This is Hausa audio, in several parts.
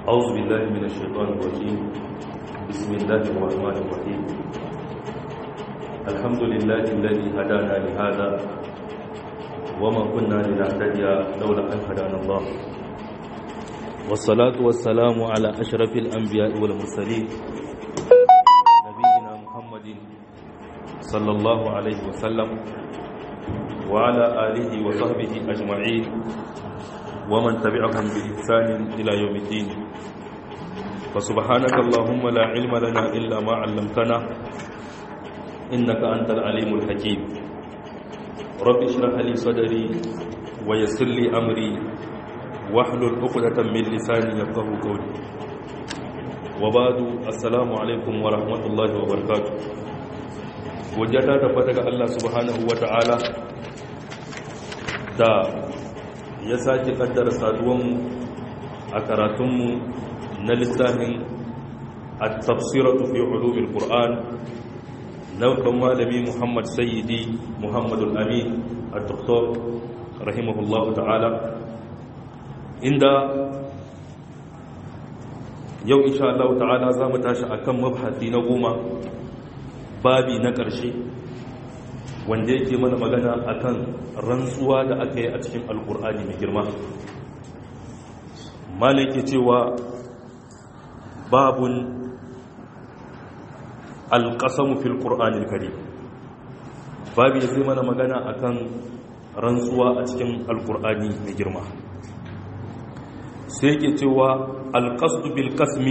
أعوذ بالله من الشيطان الرجيم بسم الله الرحمن الرحيم الحمد لله الذي هدانا لهذا وما كنا لنهتدي لولا أن هدانا الله والصلاة والسلام على أشرف الأنبياء والمرسلين نبينا محمد صلى الله عليه وسلم وعلى آله وصحبه أجمعين ومن تبعهم بإحسان إلى يوم الدين فسبحانك اللهم لا علم لنا إلا ما علمتنا إنك أنت العليم الحكيم رب اشرح لي صدري ويسر لي أمري واحلل عقدة من لساني يفقهوا قولي وبعد السلام عليكم ورحمة الله وبركاته وجدت تفتك الله سبحانه وتعالى da ya sake kaddara saduwanmu a karatunmu na littafin a tafsiratu fi ulumin ƙur'an naukan malami muhammad sayyidi muhammadul amin a doktor rahimahullahu ta'ala inda yau insha Allah ta'ala za mu tashi akan mabhasi na goma babi na ƙarshe wanda yake mana magana akan rantsuwa da aka yi a cikin alkur'ani mai girma malaki cewa babun alƙasamu fil ƙur'anil kari babi zai mana magana akan rantsuwa a cikin alkur'ani mai girma sai ke cewa alƙasdu bil kasmi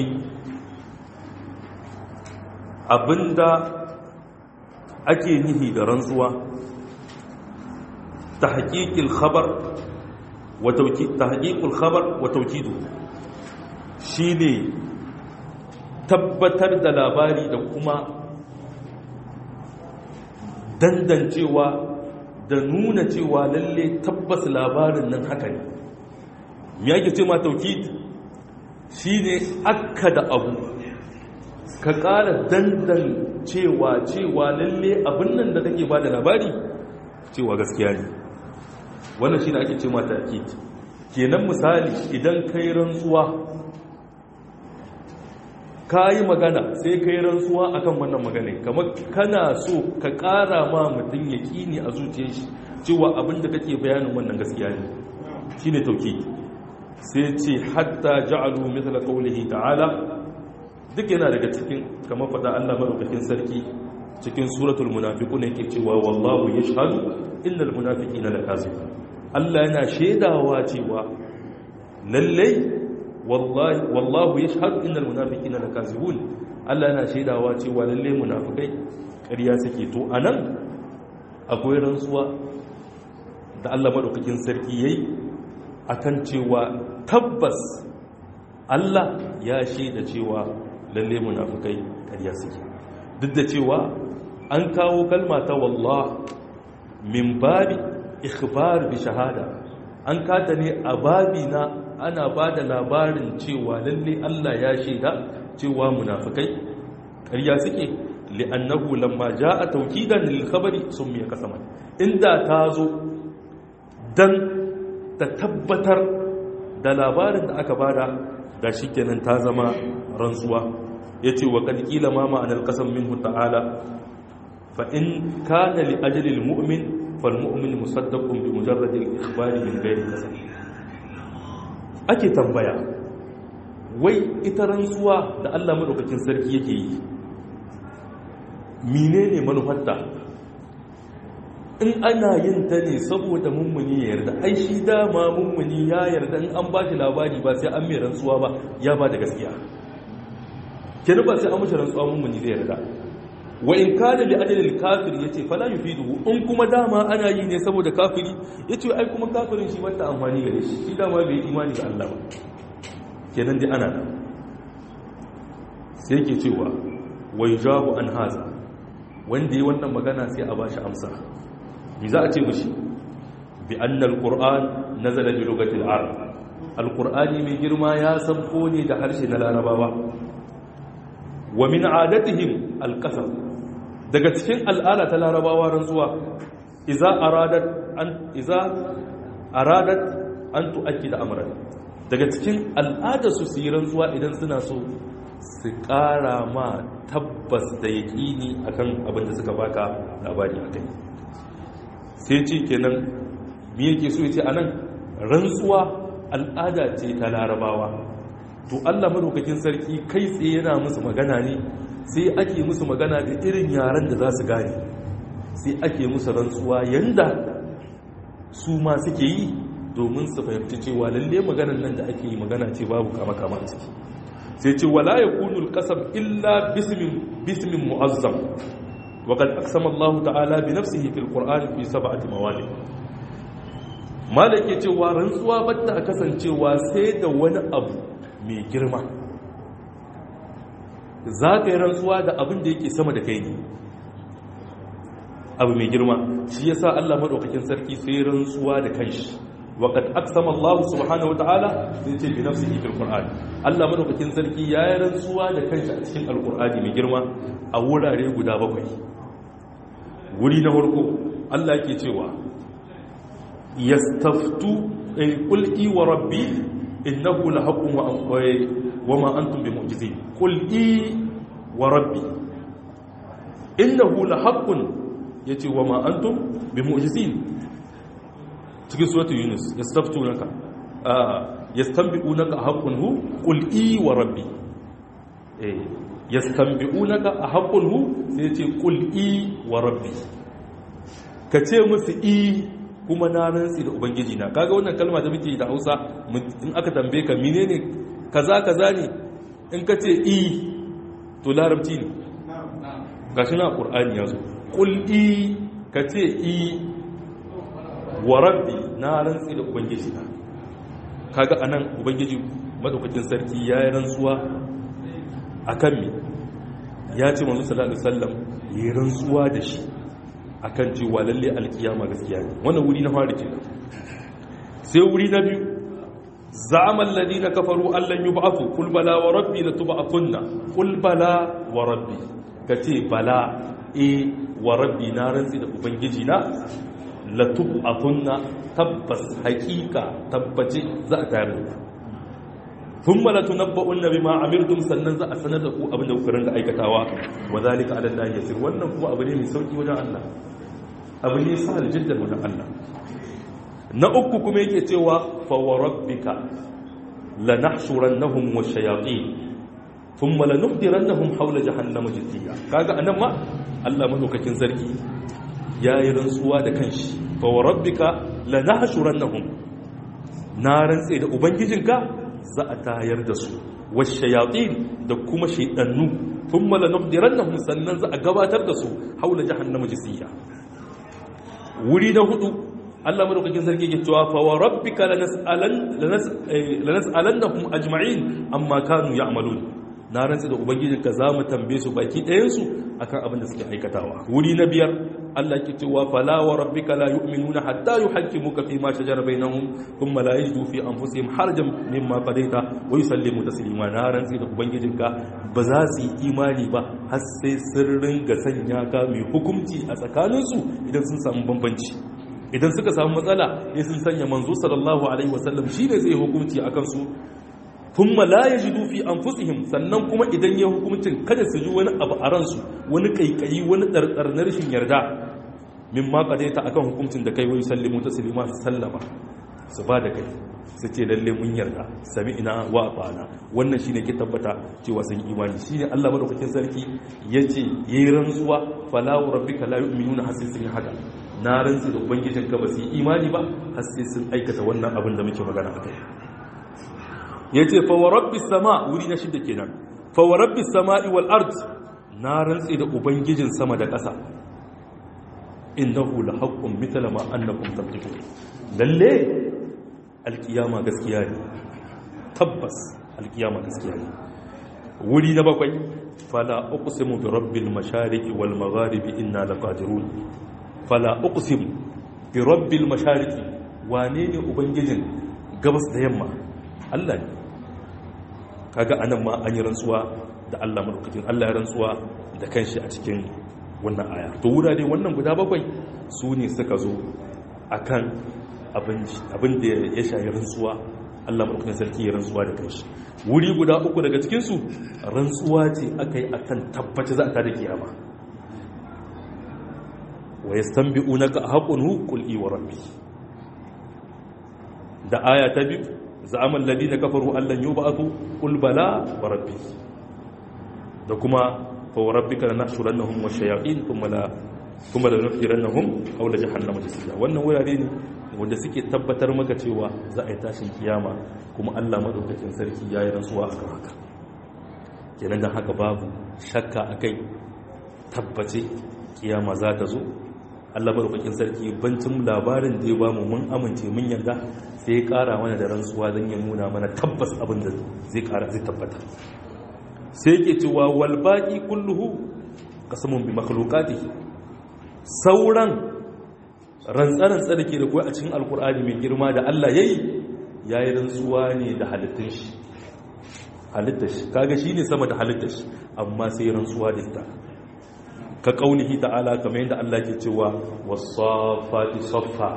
abinda ake nihi da rantsuwa ta haƙiƙil khabar ta haƙiƙul khabar wa taukidu shi ne tabbatar da labari da kuma dandancewa da nuna cewa lalle tabbas labarin nan haka ne me yake ce ma taukid shi ne akka da abu ka ƙara dandan cewa cewa lalle abin nan da kake ba da labari cewa gaskiya ne wannan shi ne ake ce mata akid kenan misali idan ka yi rantsuwa ka yi magana sai ka yi rantsuwa akan wannan magana kamar kana so ka ƙara ma mutum ya ƙini a zuciyar shi cewa abin da kake bayanin wannan gaskiya ne shi ne tauki sai ce hatta ja'alu mithla qawlihi ta'ala duk yana daga cikin kamar faɗa Allah maɗaukakin sarki cikin suratul munafiqun yake cewa wallahu yashhadu innal munafiqina lakazibun Allah yana shaidawa cewa lallai wallahi wallahu yashhadu innal munafiqina lakazibun Allah yana shaidawa cewa lallai munafikai ƙarya suke to anan akwai rantsuwa da Allah maɗaukakin sarki yayi akan cewa tabbas Allah ya shaida cewa lalle munafikai ƙarya suke duk da cewa an kawo kalma ta wallah min babi ikhbar bi shahada an kata ne a babi na ana ba da labarin cewa lalle Allah ya shaida cewa munafikai ƙarya suke li'annahu lamma jaa tawkidan lil khabari summiya qasaman inda ta zo dan ta tabbatar da labarin da aka bada da shi kenan ta zama rantsuwa ya ce wa ƙarƙila ma ma'anar ƙasan minhu ta'ala fa in kana li ajalil mu'min fal mu'min musaddaqun bi mujarradil ikhbari min ghairi kasab ake tambaya wai ita rantsuwa da Allah madaukakin sarki yake yi menene manufarta in ana yin ta ne saboda mummuni ya yarda ai shi dama mummuni ya yarda in an ba shi labari ba sai an mai rantsuwa ba ya ba da gaskiya kenan ba sai an mashi rantsuwa mummuni zai yarda wa in kana li ajalil kafir yace fala yufiduhu in kuma dama ana yi ne saboda kafiri yace ai kuma kafirin shi bata amfani gare shi shi dama bai imani da Allah ba kenan dai ana nan sai yake cewa wa yujabu an haza wanda yi wannan magana sai a bashi amsa bi za a ce mushi bi annal qur'an nazala bi lugatil arab alqur'ani mai girma ya sabko ne da harshe na larabawa wa min adatihim alqasam daga cikin al'ada ta larabawa rantsuwa idza aradat an idza aradat an tu'akkida amran daga cikin al'adarsu su yi rantsuwa idan suna so su ƙara ma tabbas da yaƙini akan abin da suka baka labari a kai sai ce kenan me yake so ya ce anan rantsuwa al'ada ce ta larabawa to Allah madaukakin sarki kai tsaye yana musu magana ne sai ake musu magana da irin yaren da za su gane sai ake musu rantsuwa yanda su ma suke yi domin su fahimci cewa lalle maganan nan da ake yi magana ce babu kama kama a ciki sai ce wala yakunu alqasam illa bismin bismin mu'azzam wa qad aqsama Allah ta'ala bi nafsihi fil qur'an fi sab'ati mawali malake cewa rantsuwa batta kasancewa sai da wani abu mai girma za ka yi rantsuwa da abin da yake sama da kai ne abu mai girma shi ya sa Allah maɗaukakin sarki sai rantsuwa da kanshi waƙad aksama Allah subhanahu wata'ala zai ce bi nafsi fil Qur'an Allah maɗaukakin sarki ya yi rantsuwa da kanshi a cikin alƙur'ani mai girma a wurare guda bakwai wuri na farko Allah ke cewa yastaftu qul wa rabbi innahu lahaqqun wa ma antum bimu'jizin qul i wa rabbi innahu lahaqqun yace wa ma antum bimu'jizin cikin suratul yunus yastaftunaka yastanbi'unaka haqqun hu qul i wa rabbi eh yastanbi'unaka haqqun hu sai yace qul i wa rabbi kace musu i kuma na rantsi da ubangiji na kaga wannan kalma da muke da Hausa in aka tambaye ka menene kaza kaza ne in ka ce i to larabci ne gashi na qur'ani yazo qul i ka ce i wa rabbi na rantsi da ubangiji na kaga anan ubangiji madaukakin sarki yayi rantsuwa akan me ya ce manzo sallallahu alaihi wasallam yi rantsuwa da shi akan cewa lalle alkiyama gaskiya ne wannan wuri na fara kenan sai wuri na biyu za'ama alladhina kafaru allan yub'athu qul bala wa rabbi latub'athunna qul bala wa rabbi kace bala e wa rabbi na rantsi da ubangiji na latub'athunna tabbas haqiqa tabbace za a tayar da ku thumma latunabba'unna bima amiltum sannan za a sanar da ku abin da kuka rinka aikatawa wa zalika ala allahi yasir wannan kuma abu ne mai sauki wajen Allah abu ne sahal jiddan wajen Allah na uku kuma yake cewa fa wa rabbika lanahshurannahum washayatin thumma lanuhdirannahum hawla jahannama jithiya kaga anan ma Allah madaukakin sarki yayi rantsuwa da kanshi fa wa rabbika lanahshurannahum na rantse da ubangijinka za a tayar da su washayatin da kuma shaidannu thumma lanuhdirannahum sannan za a gabatar da su haula jahannama jisiya wuri na hudu Allah madaukakin sarki yake cewa fa wa rabbika lanas'alan lanas'alannahum ajma'in amma kanu ya'malun na rantsi da ubangijinka za mu tambaye su baki ɗayan su akan abin da suke aikatawa wuri na biyar Allah ke cewa fala wa rabbika la yu'minuna hatta yuhaqqimuka fi ma shajara bainahum thumma la yajidu fi anfusihim harajan mimma qadaita wa yusallimu taslima na rantsi da ubangijinka ba za su yi imani ba har sai sun ringa sanya ka mai hukunci a tsakaninsu idan sun samu bambanci idan suka samu matsala ya sun sanya manzo sallallahu alaihi wasallam shi ne zai hukunci akan su thumma la yajidu fi anfusihim sannan kuma idan ya hukuncin kada su ji wani abu a ransu wani kaikayi wani dardar na rashin yarda mimma qadaita akan hukuncin da kai wai sallimu taslima su sallama su ba da kai su ce lalle mun yarda sami'ina wa ata'ana wannan shine ke tabbata cewa sun imani shine Allah madaukakin sarki yace yayi rantsuwa fala wa rabbika la yu'minuna har sai sun yi haka na rantsi da ubangijin ka ba su yi imani ba har sai sun aikata wannan abin da muke magana akai yace fa wa rabbis sama wuri na shida kenan fa wa rabbis sama'i wal ard na rantsi da ubangijin sama da ƙasa innahu la haqqun mithla ma annakum tabtaqun lalle alkiyama gaskiya ne tabbas alkiyama gaskiya ne wuri na bakwai fala uqsimu bi rabbil mashariqi wal magharibi inna laqadirun fala uqsimu bi rabbil mashariqi wane ne ubangijin gabas da yamma Allah ne kaga anan ma an yi rantsuwa da Allah madaukakin Allah ya rantsuwa da kanshi a cikin wannan aya to wurare wannan guda bakwai su ne suka zo akan abin da ya shayi rantsuwa Allah madaukakin sarki ya rantsuwa da kanshi wuri guda uku daga cikin su rantsuwa ce aka yi akan tabbaci za ta da kiyama wa yastanbi'unaka haqqun qul i wa rabbi da aya ta biyu za'amal ladina kafaru allan yub'athu qul bala wa rabbi da kuma fa wa rabbika lanahshurannahum wa shayatin thumma la thumma la nuftirannahum aw la jahannama jasiya wannan wurare ne wanda suke tabbatar maka cewa za a yi tashin kiyama kuma Allah madaukakin sarki yayi rantsuwa akan haka kenan dan haka babu shakka akai tabbace kiyama za ta zo Allah madaukakin sarki bancin labarin da ya ba mu mun amince mun yarda sai ya kara mana da rantsuwa don ya nuna mana tabbas abin da zai kara zai tabbata sai yake cewa wal baqi kulluhu qasamun bi makhluqatihi sauran rantsa-rantsa da ke da kuwa a cikin alkur'ani mai girma da Allah yayi yayi rantsuwa ne da halittun shi halittar shi kaga shine sama da halittar shi amma sai rantsuwa da ita ka kaulihi ta'ala kamar yadda Allah ke cewa wasafati saffa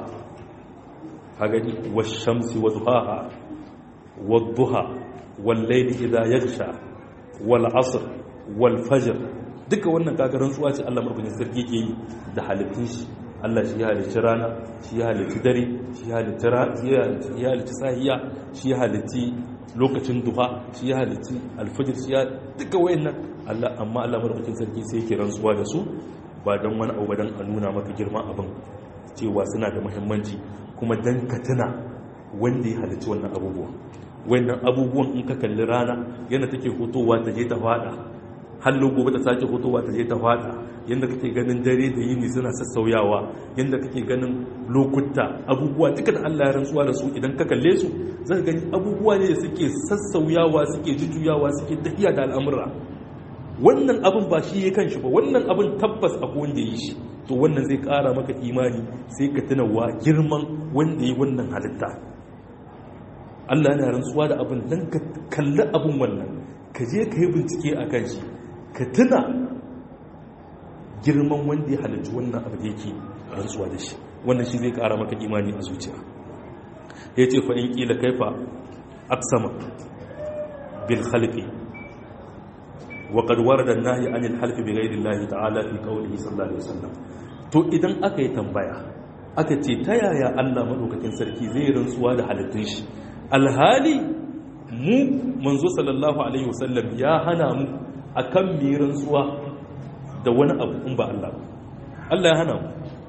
hagani washamsi wadhaha wadduha wallayli idha yaghsha wal asr wal fajr duka wannan kaga rantsuwa ce Allah marbukin sarki ke yi da halittun shi Allah shi ya halicci rana shi ya halicci dare shi ya halicci sahiya shi ya halicci lokacin duha shi ya halicci alfajir shi ya duka wayannan Allah amma Allah madaukakin sarki sai yake rantsuwa da su ba don wani abu dan a nuna maka girman abin cewa suna da muhimmanci kuma dan ka tuna wanda ya halicci wannan abubuwan wayannan abubuwan in ka kalli rana yana take hutowa ta je ta fada hallo gobe ta sake hutowa ta je ta fada yanda kake ganin dare da yini suna sassauyawa yanda kake ganin lokuta abubuwa duka da Allah ya rantsuwa da su idan ka kalle su zaka gani abubuwa ne da suke sassauyawa suke jujjuyawa suke tafiya da al'amura wannan abin ba shi ya kanshi ba wannan abin tabbas abu wanda yi shi to wannan zai kara maka imani sai ka tuna wa girman wanda yi wannan halitta Allah yana rantsuwa da abin dan ka kalli abin wannan ka je ka yi bincike a kan shi ka tuna girman wanda ya halarci wannan abu da yake rantsuwa da shi wannan shi zai kara maka imani a zuciya ya ce fa in kila kaifa aksama bil khalqi wa qad warada an-nahy an al-half bi ghayri Allah ta'ala fi qawlihi sallallahu alaihi wasallam to idan aka yi tambaya aka ce ta yaya Allah madaukakin sarki zai rantsuwa da halittun shi alhali mu manzo sallallahu alaihi wasallam ya hana mu akan mi rantsuwa da wani abu in ba Allah ba Allah ya hana mu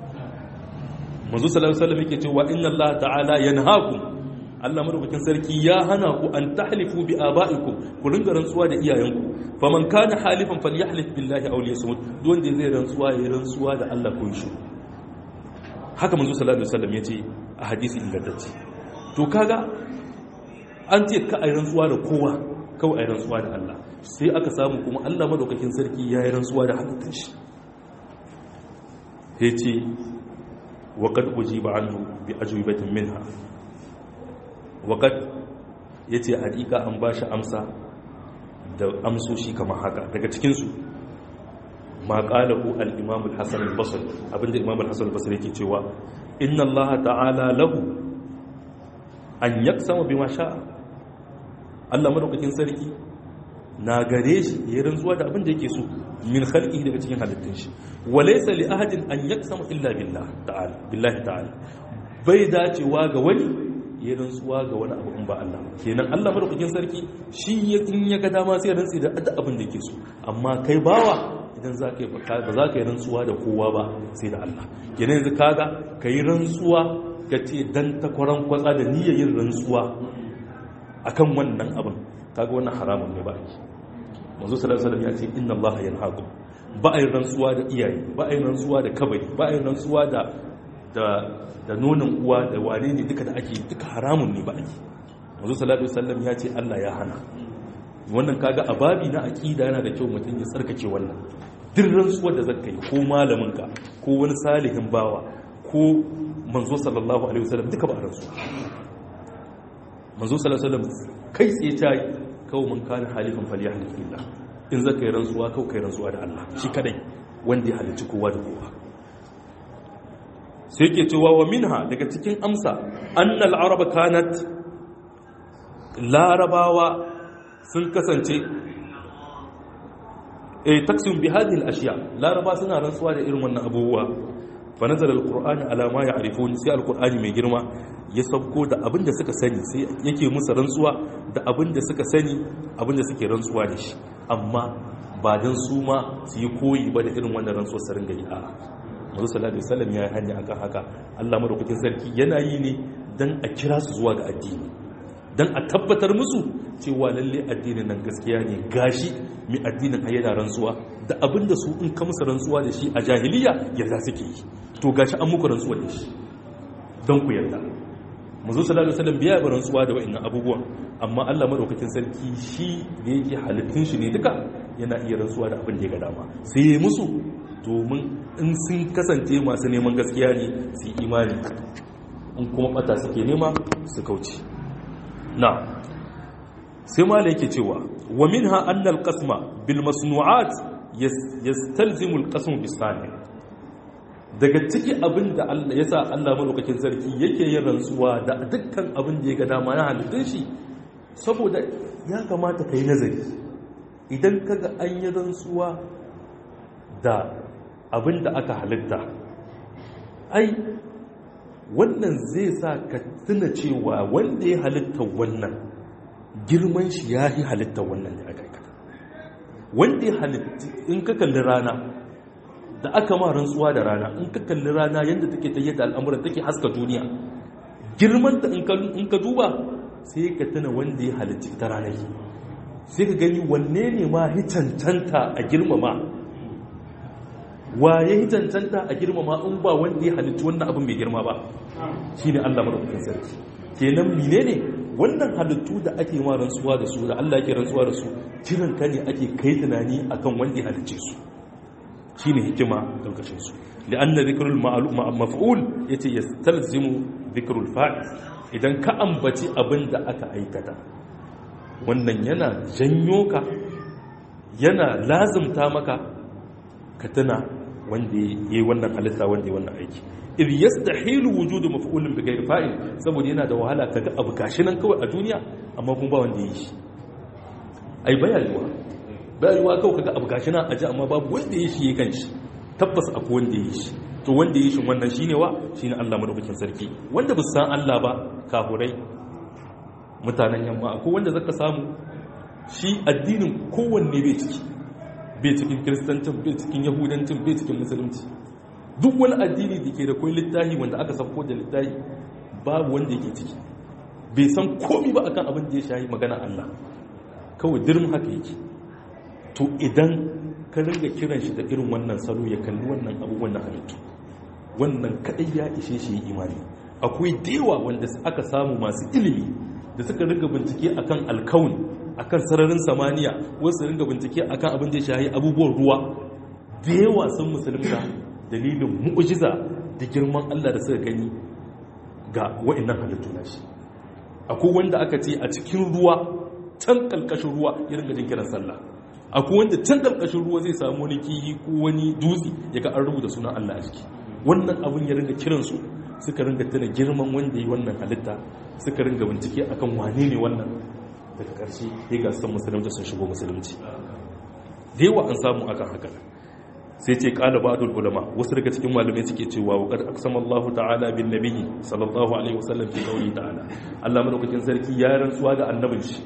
manzo sallallahu alaihi wasallam yake cewa inna Allah ta'ala yanhaakum Allah madaukakin sarki ya hana ku an tahlifu bi aba'ikum ku ringa rantsuwa da iyayenku faman kana halifan falyahlif billahi aw liyasmut duk wanda zai rantsuwa ya rantsuwa da Allah ko shi haka manzo sallallahu alaihi wasallam yace a hadisi ingantacce to kaga an ce ka ayi rantsuwa da kowa kawai ayi rantsuwa da Allah sai aka samu kuma Allah madaukakin sarki ya yi rantsuwa da halittun shi yace wa qad ujiba anhu bi ajwibatin minha waƙad ya ce haƙiƙa an ba shi amsa da amsoshi kamar haka daga cikinsu ma ƙalahu al'imam al-hassan al-basir abinda imam al-hassan al-basir yake cewa inna allaha ta'ala lahu an yaksama bi masha Allah madaukakin sarki na gare shi ya rantsuwa da abin da yake so min khalqi daga cikin halittun shi walaysa li ahadin an yaksama illa billah ta'ala billahi ta'ala bai dacewa ga wani ya rantsuwa ga wani abu in ba Allah kenan Allah madaukakin sarki shi ya in ya ga dama sai rantsi da duk abin da yake so amma kai bawa idan za ka yi ba za ka yi rantsuwa da kowa ba sai da Allah kenan yanzu kaga ka yi rantsuwa ka ce dan takwaran kwatsa da niyyar yin rantsuwa akan wannan abin kaga wannan haramun ne ba ake manzo sallallahu alaihi wasallam ya ce inna Allah yanhaqu ba a yi rantsuwa da iyaye ba a yi rantsuwa da kabari ba a yi rantsuwa da da da nonon uwa da wane ne duka da ake duka haramun ne ba ake wanzu salatu wasallam ya ce Allah ya hana wannan kaga a babi na aqida yana da kyau mutum ya tsarkake wannan duk rantsuwar da zaka yi ko malaminka ko wani salihin bawa ko manzo sallallahu alaihi wasallam duka ba rantsuwa manzo sallallahu alaihi wasallam kai tsaye ta yi kawo man kana halifan falyahlif billah in zaka yi rantsuwa kawai kai rantsuwa da Allah shi kadai wanda ya halicci kowa da kowa sai ke cewa wa minha daga cikin amsa annal araba kanat larabawa sun kasance eh taksim bi hadhihi al-ashya laraba suna rantsuwa da irin wannan abubuwa fa nazala al-qur'anu ala ma ya'rifun sai al-qur'ani mai girma ya sabko da abin da suka sani sai yake musu rantsuwa da abin da suka sani abin da suke rantsuwa da shi amma ba dan su ma su yi koyi ba da irin wannan rantsuwar su ringa yi a'a Muhammadu sallallahu alaihi wasallam ya yi hanya akan haka Allah madaukakin sarki yana yi ne dan a kira su zuwa ga addini dan a tabbatar musu cewa lalle addinin nan gaskiya ne gashi mai addinin ayyana rantsuwa da abinda su in ka musu rantsuwa da shi a jahiliya yarda suke yi to gashi an muku rantsuwa da shi don ku yarda Muhammadu sallallahu alaihi wasallam biya ba rantsuwa da wa'annan abubuwan amma Allah madaukakin sarki shi da yake halittun shi ne duka yana iya rantsuwa da abin da ya ga dama sai ya musu domin in sun kasance masu neman gaskiya ne su yi imani in kuma bata suke nema su kauce na sai ma yake cewa wa minha annal qasma bil masnu'at yastalzimu al qasm bis sani daga ciki abin da Allah yasa Allah malaukakin sarki yake yin rantsuwa da dukkan abin da ya ga dama na halittun shi saboda ya kamata kai nazari idan kaga an yi rantsuwa da abin da aka halitta ai wannan zai sa ka tuna cewa wanda ya halitta wannan girman shi ya yi halitta wannan da aka aikata wanda ya halitta in ka kalli rana da aka ma rantsuwa da rana in ka kalli rana yadda take ta yadda al'amuran take haska duniya girmanta in ka duba sai ka tuna wanda ya halitta ta ranar sai ka gani wanne ne ma cancanta a girmama waye yi cancanta a girmama in ba wanda ya halittu wannan abin mai girma ba shi ne allah maɗaukakin sarki kenan mine ne wannan halittu da ake ma rantsuwa da su da allah ke rantsuwa da su kiran ka ne ake kai tunani akan wanda ya halicce su shi ne hikima ɗaukacin su li'anna zikrul maf'ul yace yastalzimu zikrul fa'il idan ka ambaci abin da aka aikata wannan yana janyo ka yana lazimta maka ka tuna wanda ya yi wannan halitta wanda ya wannan aiki ir yastahilu wujudu maf'ulin bi ghairi fa'il saboda yana da wahala kaga abu gashi nan kawai a duniya amma kuma ba wanda ya yi shi ai bayarwa bayarwa kawai kaga abu gashi nan a ji amma babu wanda ya yi shi ya kanshi tabbas akwai wanda ya yi shi to wanda ya yi shi wannan shine wa shine Allah madaukakin sarki wanda ba san Allah ba kafurai mutanen yamma akwai wanda zaka samu shi addinin kowanne bai ciki bai cikin kiristancin bai cikin yahudancin bai cikin musulunci duk wani addini da ke da kwai littahi wanda aka safko da littahi babu wanda yake ciki bai san komi ba akan abin da ya shahi magana Allah kawai dirin haka yake to idan ka ringa kiran shi da irin wannan salo ya kalli wannan abubuwan na halittu wannan kadai ya ishe shi imani akwai dewa wanda aka samu masu ilimi da suka ringa bincike akan alkauni akan sararin samaniya wasu ringa bincike akan abin da ya shahi abubuwan ruwa da yawa sun musulunta dalilin mu'ujiza da girman Allah da suka gani ga wa'annan halittu na shi akwai wanda aka ce a cikin ruwa can kalkashin ruwa ya ringa jin kiran sallah akwai wanda can kalkashin ruwa zai samu wani kiyi ko wani dutse ya ga an rubuta sunan Allah a ciki wannan abin ya ringa kiransu suka ringa tuna girman wanda yi wannan halitta suka ringa bincike akan wane ne wannan daga ƙarshe ya ga san musulunci sun shigo musulunci da yawa an samu akan haka sai ce qala ba'dul ulama wasu daga cikin malamai suke cewa wa qad aqsama Allahu ta'ala bin nabiyyi sallallahu alaihi wasallam fi qawli ta'ala Allah madaukakin sarki ya rantsuwa da annabin shi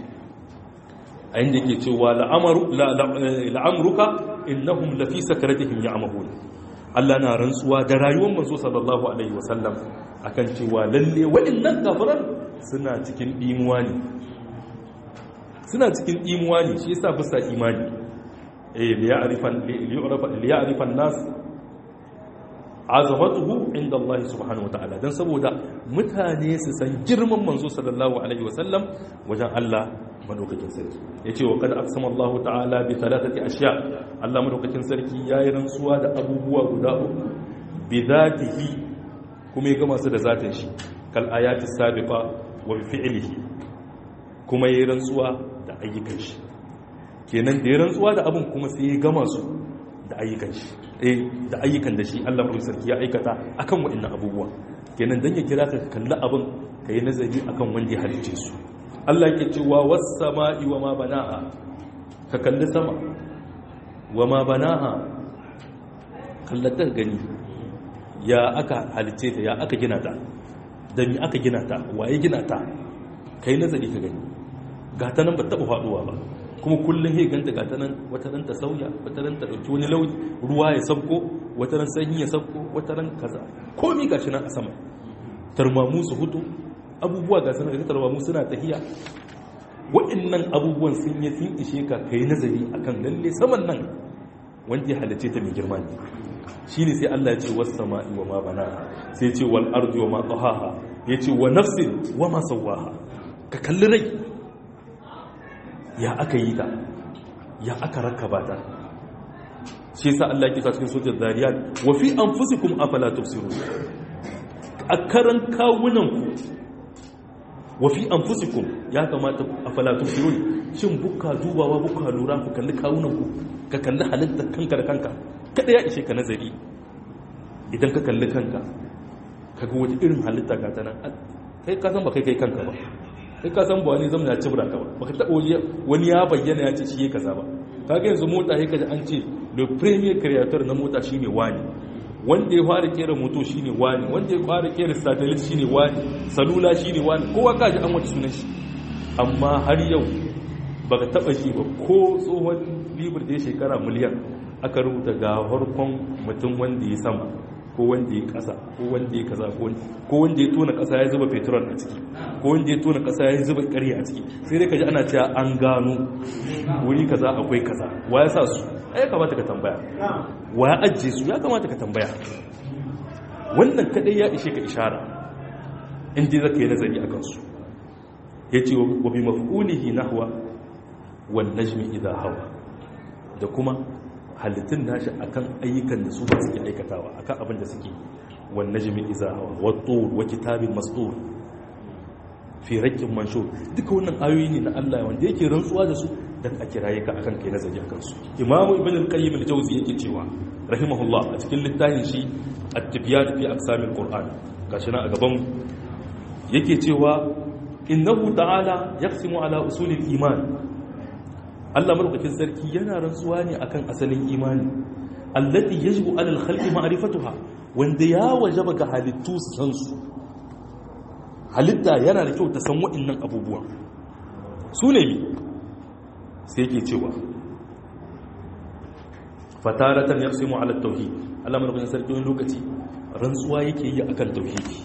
a inda yake cewa la'amaru la'amruka innahum lafi sakaratihim ya'mahun Allah na rantsuwa da rayuwar manzo sallallahu alaihi wasallam akan cewa lalle waɗannan kafiran suna cikin dimuwa ne suna cikin dimuwa ne shi yasa bisa imani eh li ya'rifan li ya'rifan nas azamatuhu inda Allah subhanahu wataala dan saboda mutane su san girman manzo sallallahu alaihi wasallam wajen Allah madaukakin sarki yace wa kad aqsama Allah ta'ala bi thalathati ashya Allah madaukakin sarki yayi rantsuwa da abubuwa guda uku bi zatihi kuma ya gama su da zatin shi kal ayati sabiqa wa bi fi'lihi kuma yayi rantsuwa da ayyukan shi kenan da ya rantsuwa da abun kuma sai ya gama su da ayyukan shi eh da ayyukan da shi Allah madaukakin sarki ya aikata akan waɗannan abubuwa kenan dan ya kira ka kalli abun kai nazari akan wanda ya halice su Allah ke cewa was sama'i wa ma banaha ka kalli sama wa ma banaha kallatar gani ya aka halice ta ya aka gina ta da mi aka gina ta waye gina ta kai nazari ka gani gata nan ba taɓa faɗuwa ba kuma kullum he ganta gata nan wata ran ta sauya wata ran ta ɗauki wani launi ruwa ya sabko wata ran sanyi ya sabko wata ran kaza komi gashi nan a sama tarmamu su hutu abubuwa ga sanar da tarmamu suna tahiya waɗannan abubuwan sun yi sun ishe ka kai nazari akan lalle saman nan wanda ya halice ta mai girma ne shi ne sai Allah ya ce wasu sama'i wa ma bana sai ce wal ardi wa ma tsahaha ya ce wa nafsin wa ma sawaha ka kalli rai ya aka yi ta ya aka rakaba ta shi yasa Allah ya kisa cikin sojin zariyat wa fi anfusikum afala tubsirun a karan kawunan ku wa fi anfusikum ya kamata afala tubsirun shin buka dubawa buka lura ku kalli kawunan ku ka kalli halittar kanka da kanka kada ya ishe ka nazari idan ka kalli kanka kaga wata irin halitta ga ta nan kai ka san ba kai kai kanka ba kai ka san ba wani zamna ya cibra ka ba baka taba wani ya bayyana ya ce shi yake kaza ba kaga yanzu mota sai kaji an ce le premier creator na mota shine wani wanda ya fara kera moto shine wani wanda ya fara kera satellite shine wani salula shine wani kowa kaji an wata sunan shi amma har yau baka taba shi ba ko tsohon libur da ya shekara miliyan aka rubuta ga harkon mutum wanda ya sama ko wanda ya kasa ko wanda ya kaza ko wanda ya tona kasa ya zuba petrol a ciki ko wanda ya tona kasa ya zuba ƙari a ciki sai dai kaji ana cewa an gano wuri kaza akwai kaza wa ya sa su ya kamata ka tambaya wa ya ajiye su ya kamata ka tambaya wannan kadai ya ishe ka ishara in dai zaka yi nazari akan su yace wa bi maf'ulihi nahwa wan najmi idha hawa da kuma halittun nashi akan ayyukan da su ba suke aikatawa akan abin da suke wan najmi idha hawa wat tur wa kitabin mastur fi rakkin manshur duka wannan ayoyi ne na Allah wanda yake rantsuwa da su dan a kiraye ka akan kai nazari akan su imamu ibn al-qayyim al-jawzi yake cewa rahimahullah a cikin littafin shi at-tibyan fi aqsamil qur'an gashi na a gaban yake cewa innahu ta'ala yaqsimu ala usulil iman Allah madaukakin sarki yana rantsuwa ne akan asalin imani allati yajibu ala al-khalqi ma'rifatuha wanda ya wajaba ga halittu su san su halitta yana da kyau ta san waɗannan abubuwan su ne mi sai yake cewa fataratan yaqsimu ala tauhid Allah madaukakin sarki wani lokaci rantsuwa yake yi akan tauhidi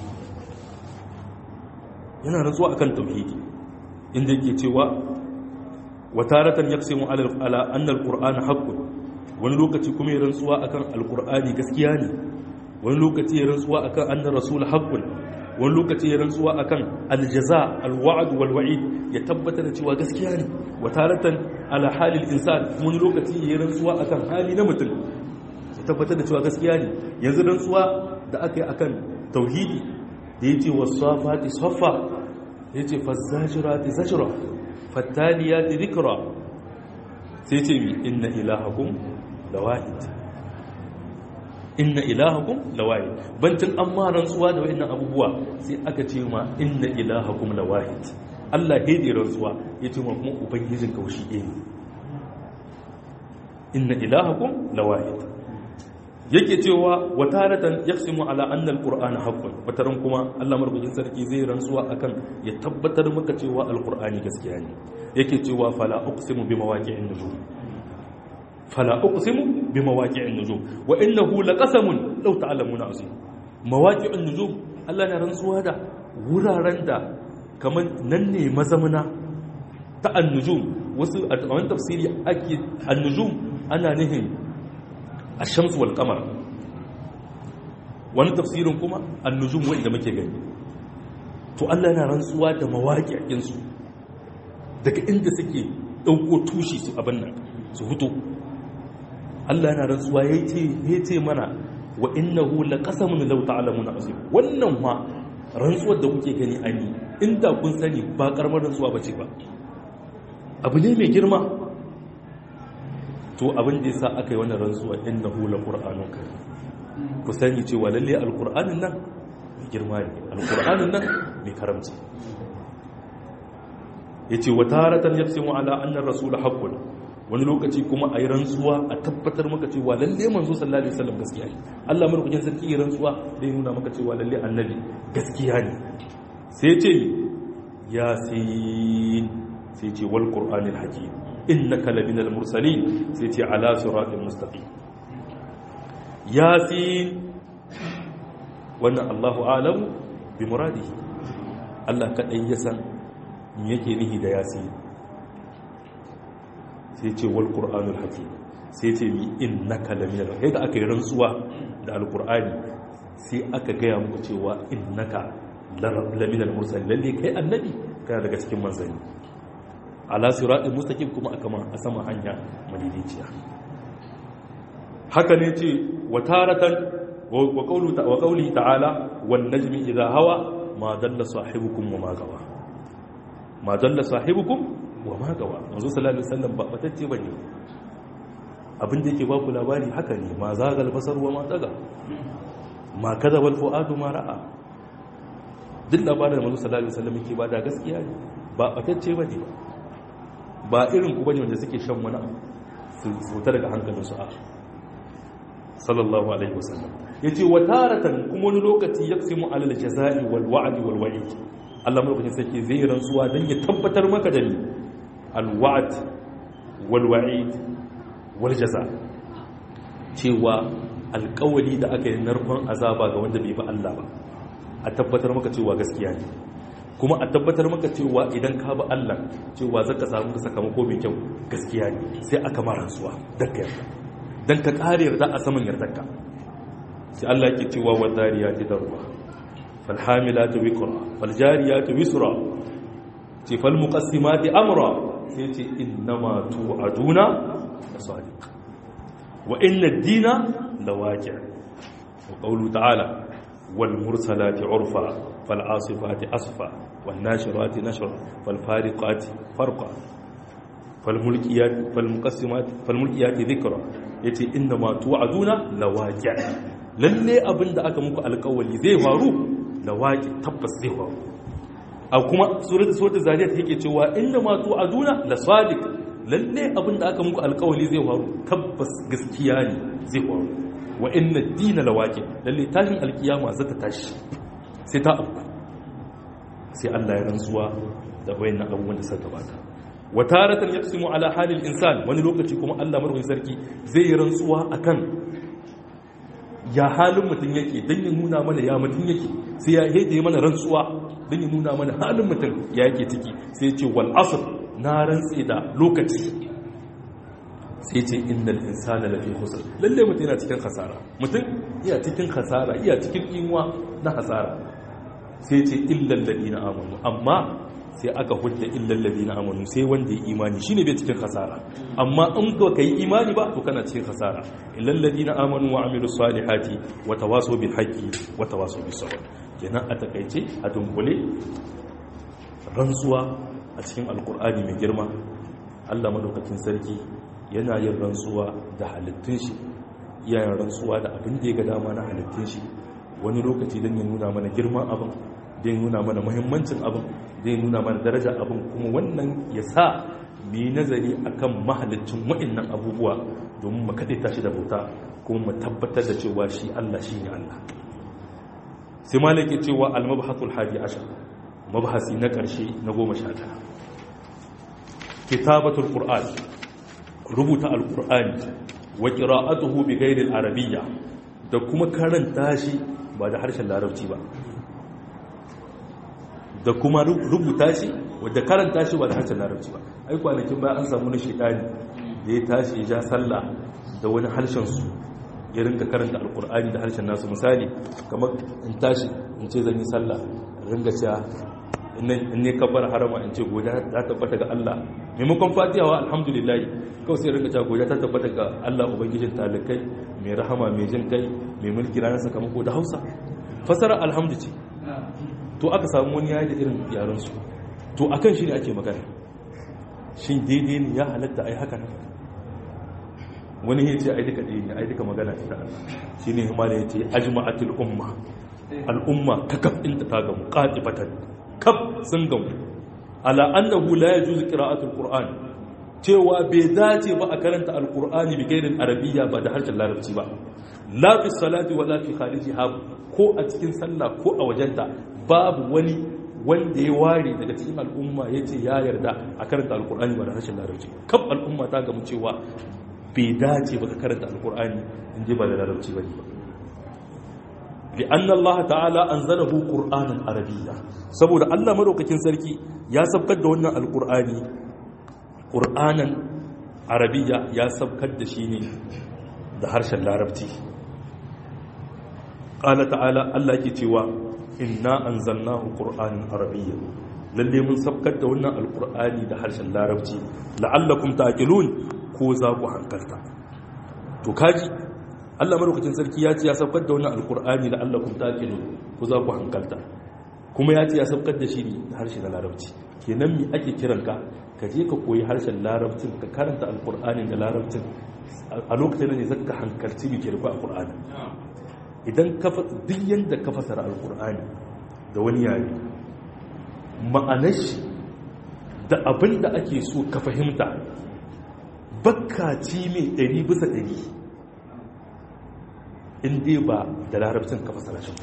yana rantsuwa akan tauhidi inda yake cewa wataratan yaqsimu ala ala anna alqur'ana haqqun wani lokaci kuma ya rantsuwa akan alqur'ani gaskiya ne wani lokaci ya rantsuwa akan anna rasul haqqun wani lokaci ya rantsuwa akan aljaza alwa'd walwa'id ya tabbatar da cewa gaskiya ne wataratan ala halil insan wani lokaci ya rantsuwa akan hali na mutum ya tabbatar da cewa gaskiya ne yanzu rantsuwa da aka yi akan tauhidi da ya ce wasafati saffa ya ce fazzajirati zajira fattaliyati dhikra sai ce mi inna ilahakum lawahid inna ilahakum lawahid bantin amma rantsuwa da wayannan abubuwa sai aka ce ma inna ilahakum lawahid Allah hede rantsuwa ya ce ma kuma ubangijin kaushi ɗaya ne inna ilahakum lawahid yake cewa wataratan yaqsimu ala anna alqur'ana haqqun wataran kuma Allah marbukin sarki zai rantsuwa akan ya tabbatar maka cewa alqur'ani gaskiya ne yake cewa fala uqsimu bimawaqi'in nujum fala uqsimu bimawaqi'in nujum wa innahu laqasamun law ta'lamuna azim mawaqi'in nujum Allah na rantsuwa da wuraren da kaman nan ne mazamuna ta annujum wasu a wani tafsiri ake annujum ana nihin الشمس والقمر wani tafsirin kuma annujum wanda muke gani to Allah yana rantsuwa da mawaƙi'in su daga inda suke dauko tushi su abin nan su huto Allah yana rantsuwa yace yace mana wa innahu laqasamun law ta'lamuna azim wannan ma rantsuwar da kuke gani ani inda kun sani ba karamar rantsuwa bace ba abu ne mai girma to abin da yasa aka yi wannan rantsuwa innahu laqur'anun karim ku sani cewa lalle alqur'anin nan mai girma ne alqur'anin nan mai karamci yace wa taratan yaqsimu ala anna ar-rasul haqqun wani lokaci kuma a yi rantsuwa a tabbatar maka cewa lalle manzo sallallahu alaihi wasallam gaskiya ne Allah madaukakin sarki yi rantsuwa da ya nuna maka cewa lalle annabi gaskiya ne sai ce yasin sai ce wal qur'anil hakim innaka laminal mursalin sai ce ala siratal mustaqim yasin wannan Allahu a'lamu bi muradihi Allah kadai ya san me yake nihi da yasin sai ce wal qur'anul hakim sai ce mi innaka laminal sai da aka yi rantsuwa da alqur'ani sai aka gaya muku cewa innaka laminal mursalin lalle kai annabi kana daga cikin manzanni ala siratul mustaqim kuma aka a sama hanya madidiciya haka ne ce wa taratan wa qawlu wa qawli ta'ala wan najmi idha hawa ma dalla sahibukum wa ma gawa ma dalla sahibukum wa ma gawa manzo sallallahu alaihi wasallam ba batacce bane abin da yake ba ku labari haka ne ma zagal basar wa ma taga ma kaza wal fuadu ma ra'a duk labarin da manzo sallallahu alaihi wasallam yake bada gaskiya ne ba batacce bane ba irin ku bane wanda suke shan wani abu su fita daga hankalin su a sallallahu alaihi wasallam yace wa taratan kuma wani lokaci yaqsimu alal jazai wal wa'd wal wa'id Allah mulkin sake zai rantsuwa dan ya tabbatar maka da ni al wa'd wal wa'id wal jaza cewa alƙawali da aka yi narkon azaba ga wanda bai ba Allah ba a tabbatar maka cewa gaskiya ne kuma a tabbatar maka cewa idan ka ba Allah cewa zaka samu sakamako mai kyau gaskiya ne sai aka mara rantsuwa dan ka yarda dan ka kare yarda a saman yardarka sai Allah yake cewa wa zariyati darwa fal hamilatu wiqra fal jariyatu wisra ce fal muqassimati amra sai ce innama tu'aduna sadiq wa inna ad-dina lawaqi' wa qawlu ta'ala wal mursalati urfa fal asifati asfa wan nashirati nashra fal fariqati farqa fal mulkiyat fal muqassimat fal mulkiyati dhikra yace inna ma tu'aduna lawaqi' lalle abinda aka muku alƙawari zai faru lawaqi tabbas zai faru a kuma suratul suratul zariyat yake cewa inna ma tu'aduna la sadiq lalle abinda aka muku alƙawari zai faru tabbas gaskiya ne zai faru wa inna ad-dina lawaqi lalle tashin alkiyama zata tashi sai ta abu sai Allah ya rantsuwa da wayannan abubuwan da suka gabata wa taratan yaqsimu ala halil insan wani lokaci kuma Allah marwayin sarki zai yi rantsuwa akan ya halin mutum yake don ya nuna mana ya mutum yake sai ya haide mana rantsuwa don ya nuna mana halin mutum ya yake ciki sai ce wal asr na rantse da lokaci sai ce innal insana lafi khusr lalle mutum yana cikin khasara mutum iya cikin khasara iya cikin inwa na khasara sai ce illal ladina amanu amma sai aka hudda illal ladina amanu sai wanda ya imani shine bai cikin khasara amma in ka kai imani ba to kana cikin khasara illal ladina amanu wa amilus salihati wa tawasaw bil haqqi wa tawasaw bis sabr kenan a takaice a dunkule rantsuwa a cikin alkur'ani mai girma Allah madaukakin sarki yana yin rantsuwa da halittun shi yayin rantsuwa da abin da ya ga dama na halittun shi wani lokaci don ya nuna mana girman abin zai nuna mana muhimmancin abin zai nuna mana daraja abin kuma wannan ya sa mu yi nazari akan mahalicin wa'annan abubuwa domin mu kaɗe tashi da bauta kuma mu tabbatar da cewa shi Allah shi ne Allah sai malaki cewa al-mabhasul hadi ashar mabhasi na ƙarshe na goma sha tara kitabatul qur'an rubuta al-qur'ani wa qira'atuhu bi ghairi al-arabiyya da kuma karanta shi ba da harshen larabci ba da kuma rubuta shi wadda karanta shi ba da harshen larabci ba ai kwanakin bayan an samu na shedani da ya tashi ya ja sallah da wani harshen su ya rinka karanta alkur'ani da harshen nasu misali kamar in tashi in ce zan yi sallah ringa cewa in ne kabbar harama in ce goja ta tabbata ga Allah maimakon fatihawa alhamdulillah kawai sai ringa cewa goja ta tabbata ga Allah ubangijin talikai mai rahama mai jin kai mai mulki ranar sakamako da Hausa fasara alhamdu ce to aka samu wani yayi da irin yaran su to akan shi ne ake magana shin daidai ne ya halatta ai haka nan wani ya ce ai duka ɗaya ne ai duka magana ta Allah shi ne himala ya ce ajma'atul umma al'umma ta kaf inda ta gamu ƙatifatan kaf sun gamu ala annahu la yajuzu qira'atul qur'an cewa bai dace ba a karanta alqur'ani bi gairin arabiyya ba da harshen larabci ba la fi salati wala fi kharijiha ko a cikin sallah ko a wajenta babu wani wanda ya ware daga cikin al'umma ya ce ya yarda a karanta alkur'ani ba da harshen larabci kaf al'umma ta gamu cewa bai dace ba ka karanta alkur'ani in je ba da larabci ba ne ba li'anna Allah ta'ala anzalahu qur'anan arabiyya saboda Allah madaukakin sarki ya sabkar da wannan alkur'ani qur'anan arabiyya ya sabkar da shi ne da harshen larabci qala ta'ala Allah ke cewa inna anzalnahu qur'anan arabiyya lalle mun sabkar da wannan alqur'ani da harshen larabci la'allakum taqilun ko za ku hankalta to kaji Allah madaukakin sarki ya ce ya sabkar da wannan alqur'ani la'allakum taqilun ko za ku hankalta kuma ya ce ya sabkar da shi da harshen larabci kenan me ake kiranka ka je ka koyi harshen larabcin ka karanta alqur'ani da larabcin a lokacin ne zaka hankalci me ke rufe alqur'ani idan duk yadda ka fasara alkur'ani da wani yare ma'anar shi da abin da ake so ka fahimta bakkaci mai ɗari bisa ɗari inda ba da larabcin ka fasara shi ba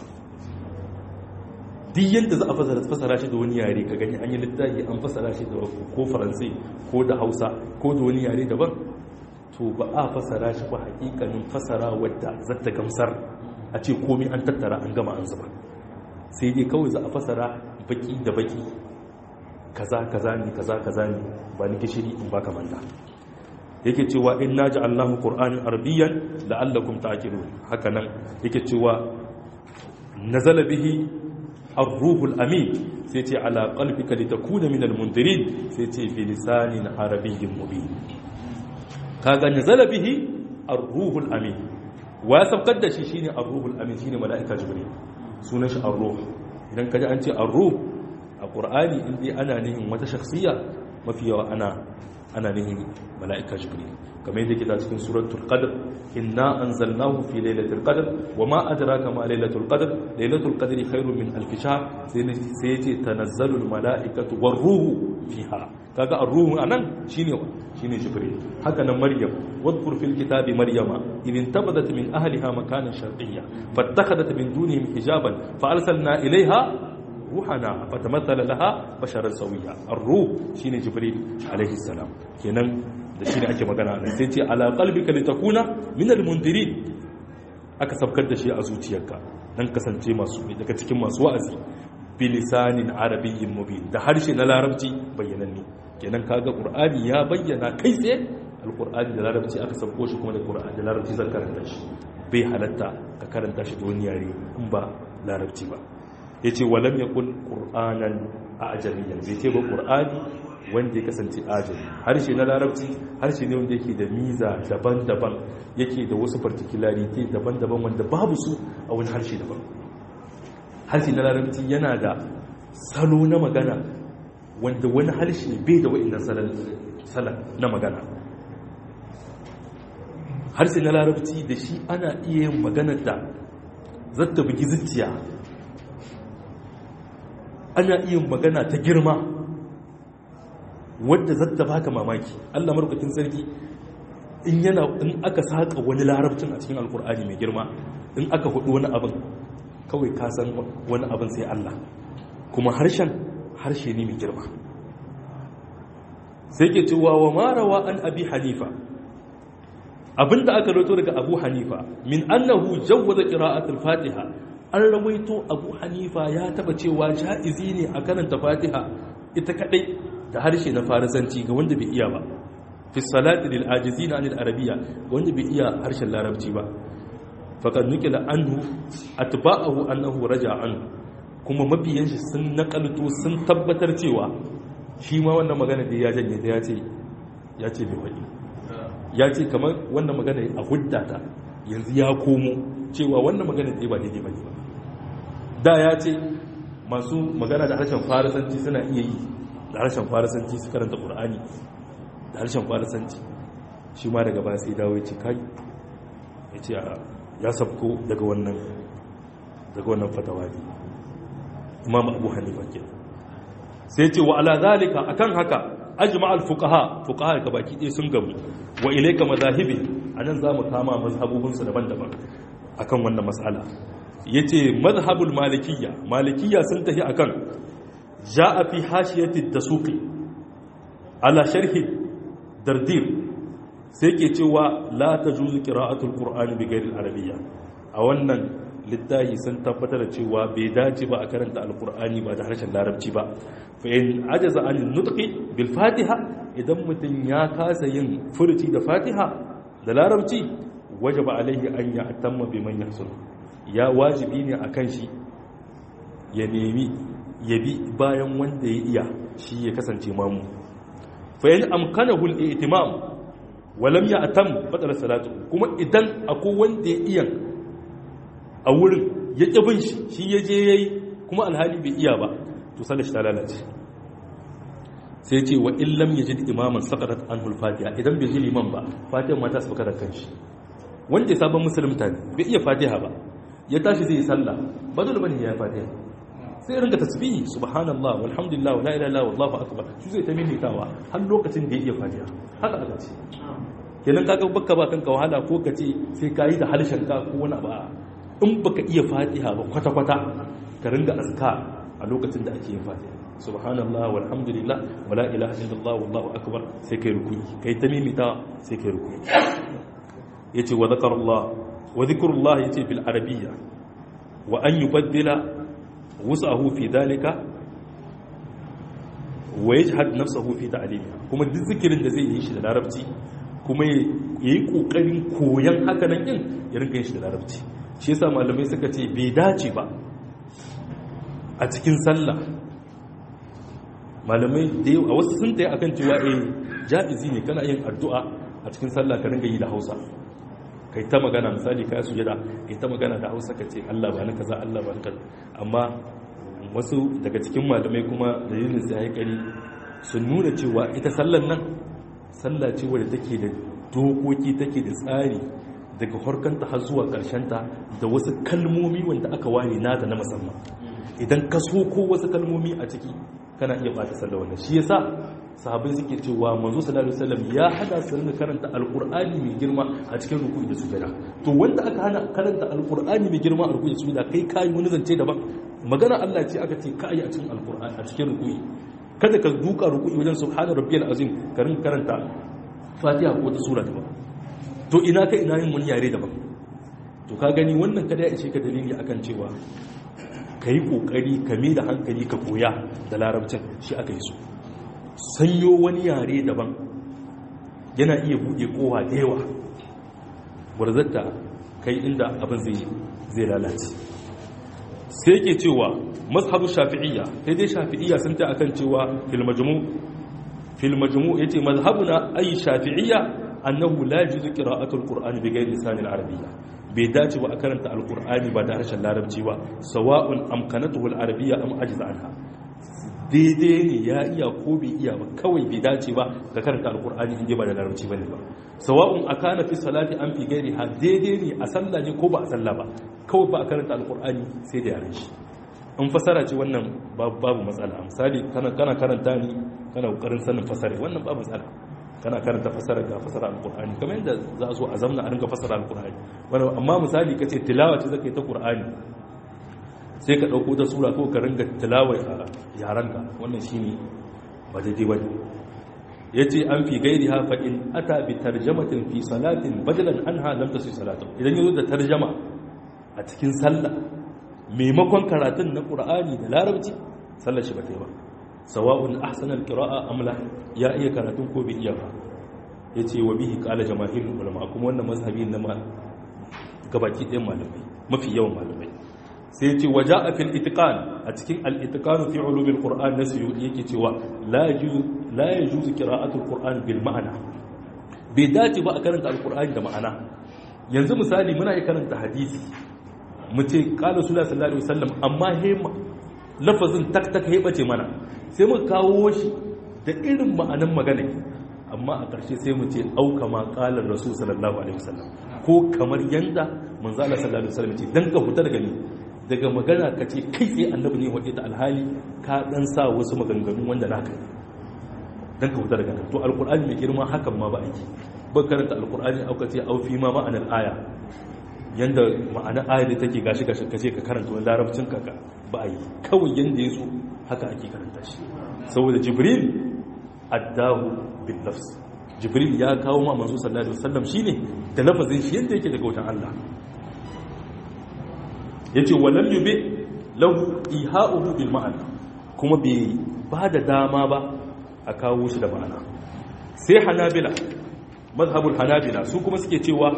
duk yadda za a fasara shi da wani yare ka gani an yi littafi an fasara shi da ko faransai ko da hausa ko da wani yare daban to ba a fasara shi ba hakikanin fasara wadda zata gamsar a ce komi an tattara an gama an zuba sai dai kawai za a fasara baki da baki kaza kaza ne kaza kaza ne ba ni gishiri in baka manta yake cewa in naji allahu qur'anin arabiyyan la'allakum ta'qilun haka nan yake cewa nazala bihi ar-ruhul amin sai ce ala qalbika litakuna minal mundirin sai ce bi lisanin arabiyyin mubin kaga nazala bihi ar-ruhul amin wa sabkar da shi shine ar-ruhul amin shine malaika jibril sunan shi ar-ruh idan kaji an ce ar-ruh a qur'ani in dai ana nihin wata shakhsiya mafi yawa ana ana nihin malaika jibril kamar yadda kita cikin suratul qadr inna anzalnahu fi lailatul qadr wama adraka ma lailatul qadr lailatul qadri khairun min alf shahr sai sai yace tanazzalul malaikatu war-ruhu fiha kaga ar-ruhu anan shine shine jibril haka nan maryam wadkur fil kitabi maryama idin tabadat min ahliha makanan sharqiyya fattakhadat min dunihim hijaban fa arsalna ilayha ruhana fatamathala laha basharan sawiya ar-ruh shine jibril alaihi salam kenan da shine ake magana nan sai ce ala qalbika litakuna min al-mundirin aka sabkar da shi a zuciyarka dan kasance masu daga cikin masu wa'azi bilisanin arabiyyin mubin da harshe na larabci bayyananne kenan kaga qur'ani ya bayyana kai tsaye alqur'ani da larabci aka sauko shi kuma da qur'ani da larabci zan karanta shi bai halatta ka karanta shi da wani yare in ba larabci ba yace walam yakul qur'anan ajamiyyan bai ce ba qur'ani wanda ya kasance ajami harshe na larabci harshe ne wanda yake da miza daban-daban yake da wasu particularity daban-daban wanda babu su a wani harshe daban harshe na larabci yana da salo na magana wanda wani harshe bai da wa'in salon na magana harshe na larabci da shi ana iya yin maganar da zata bugi zuciya ana iya magana ta girma wadda zata baka mamaki allah marukakin sarki in yana in aka saka wani larabcin a cikin alkur'ani mai girma in aka hudu wani abin kawai ka san wani abin sai Allah kuma harshen harshe ne mai girma sai ke cewa wa marawa an abi hanifa abinda aka roto daga abu hanifa min annahu jawwaza qira'atul fatiha an rawaito abu hanifa ya taba cewa ja'izi ne a karanta fatiha ita kadai da harshe na farisanci ga wanda bai iya ba fi salati lil ajizina anil arabiyya ga wanda bai iya harshen larabci ba faƙad nukila anhu atba'ahu annahu raja anhu kuma mabiyan shi sun nakalto sun tabbatar cewa shi ma wannan magana da ya janye da ya ce ya ce bai faɗi ya ce kamar wannan magana a huddata yanzu ya komo cewa wannan magana da ba daidai bane ba da ya ce masu magana da harshen farisanci suna iya yi da harshen farisanci su karanta qur'ani da harshen farisanci shi ma daga baya sai dawo ya ce kai ya ce ya sabko daga wannan daga wannan fatawa ne imam abu hanifa ke sai ce wa ala zalika akan haka ajma al fuqaha fuqaha ka baki ɗaya sun gamu wa ilayka mazahibi anan zamu kama mazhabubun su daban-daban akan wannan mas'ala yace mazhabul malikiyya malikiyya sun tafi akan ja'a fi hashiyati dasuqi ala sharhi dardir sai ke cewa la tajuzu qira'atul qur'ani bi ghairi al-arabiyya a wannan littafi sun tabbatar da cewa bai dace ba a karanta alkur'ani ba da harshen larabci ba fa in ajaza an nutqi bil fatiha idan mutum ya kasa yin furuci da fatiha da larabci wajaba alaihi an ya atamma bi man yahsun ya wajibi ne akan shi ya nemi ya bi bayan wanda ya iya shi ya kasance mamu fa in amkanahu al-i'timam wa lam ya'tam batala salatu kuma idan akwai wanda ya iya a wurin ya ƙi bin shi shi ya je ya yi kuma alhali bai iya ba to sallar shi ta lalace sai ce wa illam ya ji imaman sakarat an hulfatiya idan bai ji liman ba fatiha mata su da kanshi wanda ya sabon musulunta ne bai iya fatiha ba ya tashi zai yi sallah ba dole bane ya yi fatiha sai ringa tasbihi subhanallah walhamdulillah wala ilaha illallah wallahu akbar shi zai ta mimitawa har lokacin da ya iya fatiha haka aka ce kenan kaga bakka ba kanka wahala ko ka ce sai ka yi da harshen ka ko wani ba in baka iya fatiha ba kwata-kwata ka ringa aska a lokacin da ake yin fatiha subhanallah walhamdulillah wala ilaha illallah wallahu akbar sai kai rukuyi kai ta mimita sai kai rukuyi yace wa zakarullah wa zikrullah yace bil arabiyya wa an yubaddila wusahu fi dalika wa yajhad nafsahu fi ta'limiha kuma duk zikirin da zai yi shi da larabci kuma yayi kokarin koyan haka nan din ya rinka yin shi da larabci shi yasa malamai suka ce bai dace ba a cikin sallah malamai da a wasu sun tsaye akan cewa eh ja'izi ne kana yin addu'a a cikin sallah ka ringa yi da Hausa kai ta magana misali ka sujada kai ta magana da Hausa ka ce Allah ba ni kaza Allah ba ni kaza amma wasu daga cikin malamai kuma dalilin sai ya kari sun nuna cewa ita sallan nan sallah ce wadda take da dokoki take da tsari daga harkanta har zuwa ta da wasu kalmomi wanda aka ware nata na musamman idan ka so ko wasu kalmomi a ciki kana iya bata sallah wannan shi yasa sahabbai suke cewa manzo sallallahu alaihi wasallam ya hada su rinka karanta alqur'ani mai girma a cikin ruku'i da sujada to wanda aka hana karanta alqur'ani mai girma a ruku'i da sujada kai kai wani zance daban magana Allah ce aka ce kai a cikin alqur'ani a cikin ruku'i kada ka duka ruku'i wajen subhana rabbiyal azim ka rinka karanta fatiha ko ta sura daban to ina ka ina yin wani yare daban to ka gani wannan kada ya ishe ka dalili akan cewa ka yi kokari ka mai da hankali ka koya da larabcin shi aka yi so sanyo wani yare daban yana iya buɗe kowa da yawa gwarzatta kai inda abin zai lalace sai ke cewa mazhabu shafi'iyya sai dai shafi'iyya sun ta akan cewa fil majmu fil majmu yace mazhabuna ay shafi'iyya annahu la yajuzu qira'atul qur'ani bi ghayri lisan al-arabiyya bai dace ba a karanta alqur'ani ba da harshen larabci ba sawa'un amkanatuhu al-arabiyya am ajza anha daidai ne ya iya ko bai iya ba kawai bai dace ba ga karanta alqur'ani in ba da larabci bane ba sawa'un akana fi salati am fi ghayri ha daidai ne a sallah ne ko ba a sallah ba kawai ba a karanta alqur'ani sai da yaren shi in fasara ce wannan babu matsala misali kana karanta ni kana kokarin sanin fasara wannan babu matsala kana karanta fasara ga fasara alqur'ani kamar yadda za a zo a zamna a ringa fasara alqur'ani wannan amma misali kace tilawa ce zaka yi ta qur'ani sai ka dauko ta sura ko ka ringa tilawa a yaranka wannan shine ba daidai bane yace an fi gairiha fa in ata bi tarjamatin fi salatin badalan anha lam tasu salatu idan yazo da tarjama a cikin sallah maimakon karatun na qur'ani da larabci sallar shi ba ta yi ba sawa'un ahsana alqira'a am la ya iya karatun ko bai iya ba yace wa bihi qala jamaahirul ulama kuma wannan mazhabi na ma gabaki ɗayan malamai mafi yawan malamai sai yace waja'a fil itiqan a cikin al itiqan fi ulumil qur'an nasu yake cewa la yajuzu la yajuzu qira'atul qur'an bil ma'ana bai dace ba a karanta alqur'ani da ma'ana yanzu misali muna yi karanta hadisi mu ce qala sallallahu alaihi wasallam amma he lafazin tak tak he bace mana sai mu kawo shi da irin ma'anan magana amma a ƙarshe sai mu ce auka ma ƙalar rasu sallallahu alaihi wasallam ko kamar yanda manzo Allah sallallahu alaihi wasallam ce dan ka huta daga ni daga magana ka ce kai tsaye annabi ne wadda ta alhali ka dan sa wasu maganganu wanda naka ne dan ka fita daga nan to alqur'ani mai girma hakan ma ba aiki ba karanta alqur'ani auka ce au fi ma ma'anar aya yanda ma'ana aya da take gashi gashi ka ce ka karanta wani larabcin ka ba a yi kawai yanda ya so haka ake karanta shi saboda jibril addahu bin nafs jibril ya kawo ma manzo sallallahu alaihi wasallam shine da lafazin shi yanda yake daga wutan Allah yace walam yubi lahu iha'uhu bil ma'ana kuma bai ba da dama ba a kawo shi da ma'ana sai hanabila mazhabul hanabila su kuma suke cewa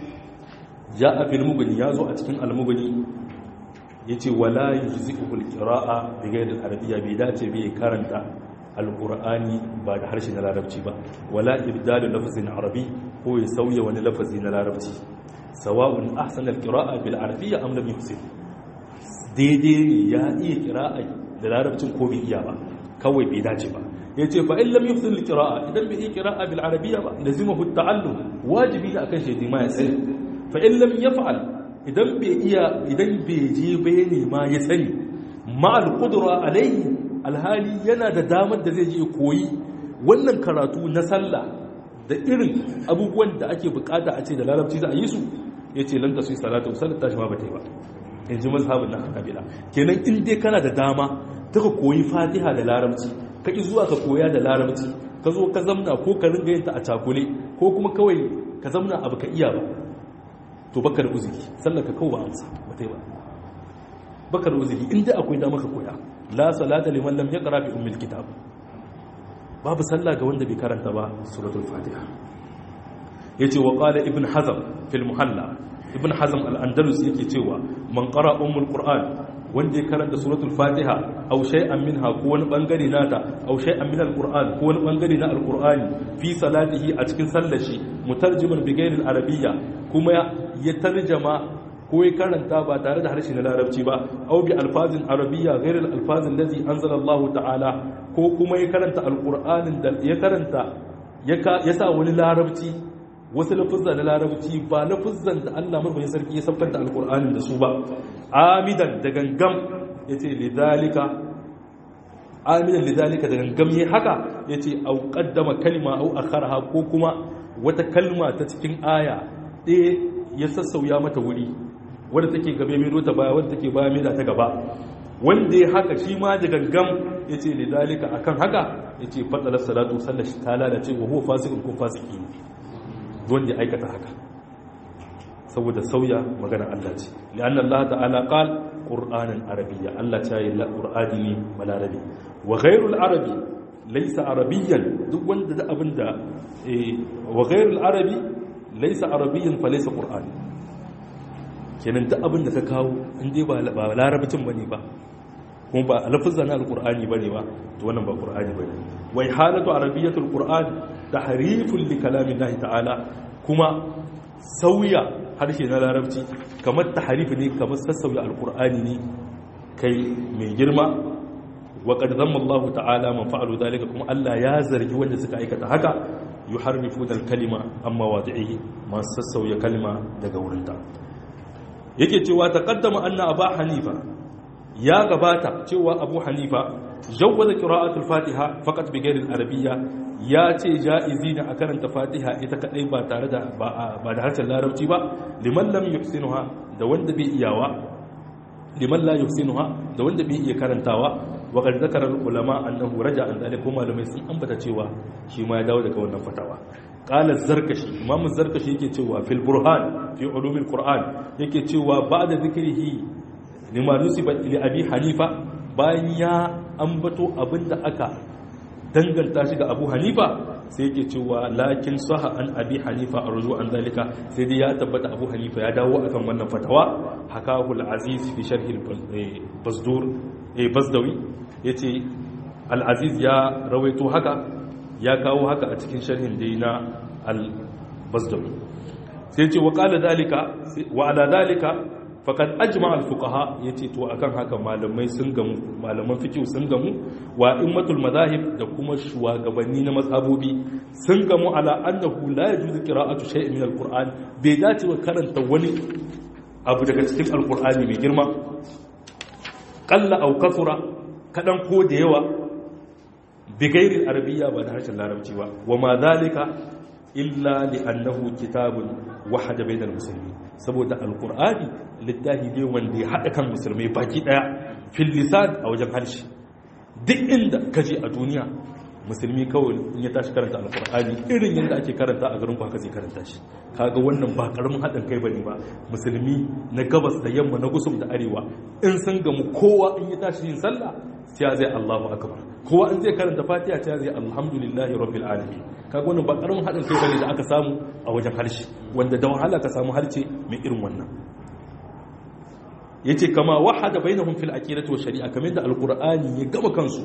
ja'a fil mughni yazo a cikin al mughni yace wala yujzi'u al qira'a bi ghayr al arabiyya bai dace bai karanta al qur'ani ba da harshen larabci ba wala ibdalu lafzin arabi ko ya sauya wani lafazi na larabci sawa'un ahsana al qira'a bil arabiyya am lam yuhsin daidai ne ya iya qira'a da larabcin ko bai iya ba kawai bai dace ba yace fa in lam yuhsin al qira'a idan bai iya qira'a bil arabiyya ba lazimahu at ta'allum wajibi ne akan shi ma ya tsaya fa in lam yaf'al idan bai iya idan bai je bai ne ma ya sani ma al qudra alayhi alhali yana da damar da zai je koyi wannan karatu na sallah da irin abubuwan da ake bukata a ce da larabci za a yi su yace lan tasu salatu salatu tashi ma bata yi ba in ji mazhabin na hanabila kenan in dai kana da dama ta ka koyi fatiha da larabci ka ki zuwa ka koya da larabci ka zo ka zamna ko ka ringa yin ta a cakule ko kuma kawai ka zamna abu ka iya ba to baka da uzuri sallar ka kawo ba amsa ba ta yi ba baka da uzuri inda akwai dama ka koya la salata liman lam yaqra bi ummil kitab babu sallah ga wanda bai karanta ba suratul fatiha yace wa qala ibn hazm fil muhalla ibn hazm al-andalus yake cewa man qara ummul qur'an wanda ya karanta suratul fatiha aw shay'an minha ko wani bangare nata aw shay'an min al-qur'an ko wani bangare na al-qur'ani fi salatihi a cikin sallar shi mutarjiman bi ghairi al-arabiyya kuma ya tarjama ko ya karanta ba tare da harshe na larabci ba aw bi alfazin arabiyya ghairi al-alfazin allati anzala Allah ta'ala ko kuma ya karanta al-qur'anin da ya karanta ya sa wani larabci wasu lafuzza na larabci ba lafuzzan da Allah marmayin sarki ya saukar da alkur'anin da su ba amidan da gangam ya ce lidalika amidan lidalika da gangam ya haka ya ce au kaddama kalma au akharha ko kuma wata kalma ta cikin aya ɗaya ya sassauya mata wuri wadda take gabe mai ta baya wadda take baya mai da ta gaba wanda ya haka shi ma da gangam ya ce lidalika akan haka ya ce fatsalar salatu sallar shi ta lalace wa huwa fasikin ko fasiki ne wanda ya aikata haka saboda sauya maganar Allah ce li'anna Allah ta'ala qal qur'anan arabiyya Allah ta yi qur'ani ne balarabi wa ghayrul arabi laysa arabiyyan duk wanda da abinda wa ghayrul arabi laysa arabiyyan fa laysa qur'ani kenan duk abinda ka kawo in dai ba larabcin bane ba kuma ba lafazan alqur'ani bane ba to wannan ba qur'ani bane wai halatu arabiyyatul qur'an tahrifun li kalamillahi ta'ala kuma sauya harshe na larabci kamar tahrif ne kamar sassauya alqur'ani ne kai mai girma wa qad dhamma Allah ta'ala man fa'alu dalika kuma Allah ya zargi wanda suka aikata haka yuharrifuna al-kalima amma wadi'ihi ma sassauya kalma daga wurinta yake cewa taqaddama anna aba hanifa ya gabata cewa abu hanifa jawwaza qira'atul fatiha faqat bi ghairi al-arabiyya ya ce ja'izi ne a karanta fatiha ita kadai ba tare da ba da harshen larabci ba liman lam yuhsinuha da wanda bai iyawa liman la yuhsinuha da wanda bai iya karantawa wa qad zakara ulama annahu raja an dalika malamai sun ambata cewa shi ma ya dawo daga wannan fatawa qala zarkashi imam zarkashi yake cewa fil burhan fi ulumil qur'an yake cewa ba'da zikrihi lima nusiba li abi hanifa bayan ya ambato abinda aka danganta shi ga abu hanifa sai yake cewa lakin saha an abi hanifa a ruju an zalika sai dai ya tabbata abu hanifa ya dawo akan wannan fatawa hakahu al-aziz fi sharhi al-bazdur eh bazdawi yace al-aziz ya rawaito haka ya kawo haka a cikin sharhin da na al-bazdawi sai ce wa qala dalika wa ala dalika faqad ajma al-fuqaha yace to akan haka malamai sun gamu malaman fiqh sun gamu wa immatul madahib da kuma shugabanni na mazhabobi sun gamu ala annahu la yajuzu qira'atu shay'in min al-qur'an bai dace wa karanta wani abu daga cikin al-qur'ani mai girma qalla aw kathura kadan ko da yawa bi ghairi arabiyya ba da harshen larabci ba wa ma zalika illa li annahu kitabun wahada bainal muslimin saboda alqur'ani littafi ne wanda ya hada kan musulmai baki daya fil lisan a wajen harshe duk inda kaje a duniya musulmi kawai in ya tashi karanta alkur'ani irin yadda ake karanta a garin haka zai karanta shi kaga wannan ba karamin haɗin kai bane ba musulmi na gabas da yamma na gusum da arewa in sun gamu kowa in ya tashi yin sallah sai zai Allahu akbar kowa in zai karanta fatiha sai zai alhamdulillahi rabbil alamin kaga wannan ba karamin haɗin kai bane da aka samu a wajen harshe wanda da wahala ka samu harshe mai irin wannan yace kama wahada bainahum fil aqidati wa shari'a kamar da alqur'ani ya gama kansu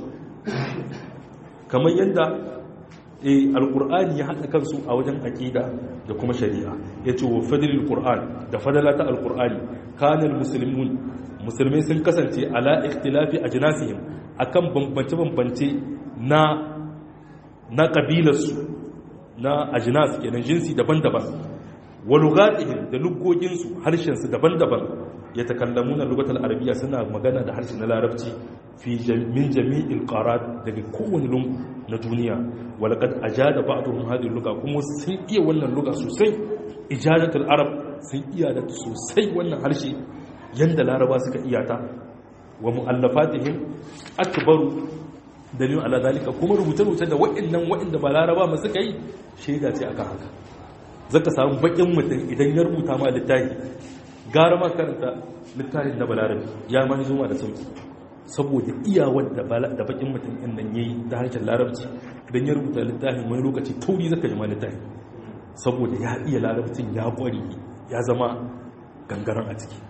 kamar yadda alkur'ani ya haɗa kansu a wajen aƙida da kuma shari'a ya ce wa fadilil ƙur'an da fadala ta alkur'ani kanin musulmin musulmai sun kasance ala ikhtilafi a jinasihim akan bambance-bambance na na ƙabilarsu na ajinas kenan jinsi daban-daban wa lugatihim da lugoginsu harshensu daban-daban ya takallamu na lugatar arabiya suna magana da harshen na larabci fi min jami'il qarat daga kowane lungu na duniya walaqad ajada ba'dhum hadhihi luga kuma sun iya wannan luga sosai ijadatul arab sun iya da sosai wannan harshe yanda laraba suka iya ta wa mu'allafatihim akbaru dalilin ala zalika kuma rubuce-rubuce da wa'annan wa'anda ba laraba ma suka yi shaida ce akan haka zaka samu bakin mutum idan ya rubuta ma littafi gara ma karanta littafin na balarabi ya ma zuma da sauki saboda iyawar da bakin mutum ɗin nan yayi da harshen larabci idan ya rubuta littafin wani lokaci tauri zaka ji ma littafi saboda ya iya larabcin ya kware ya zama gangaren a ciki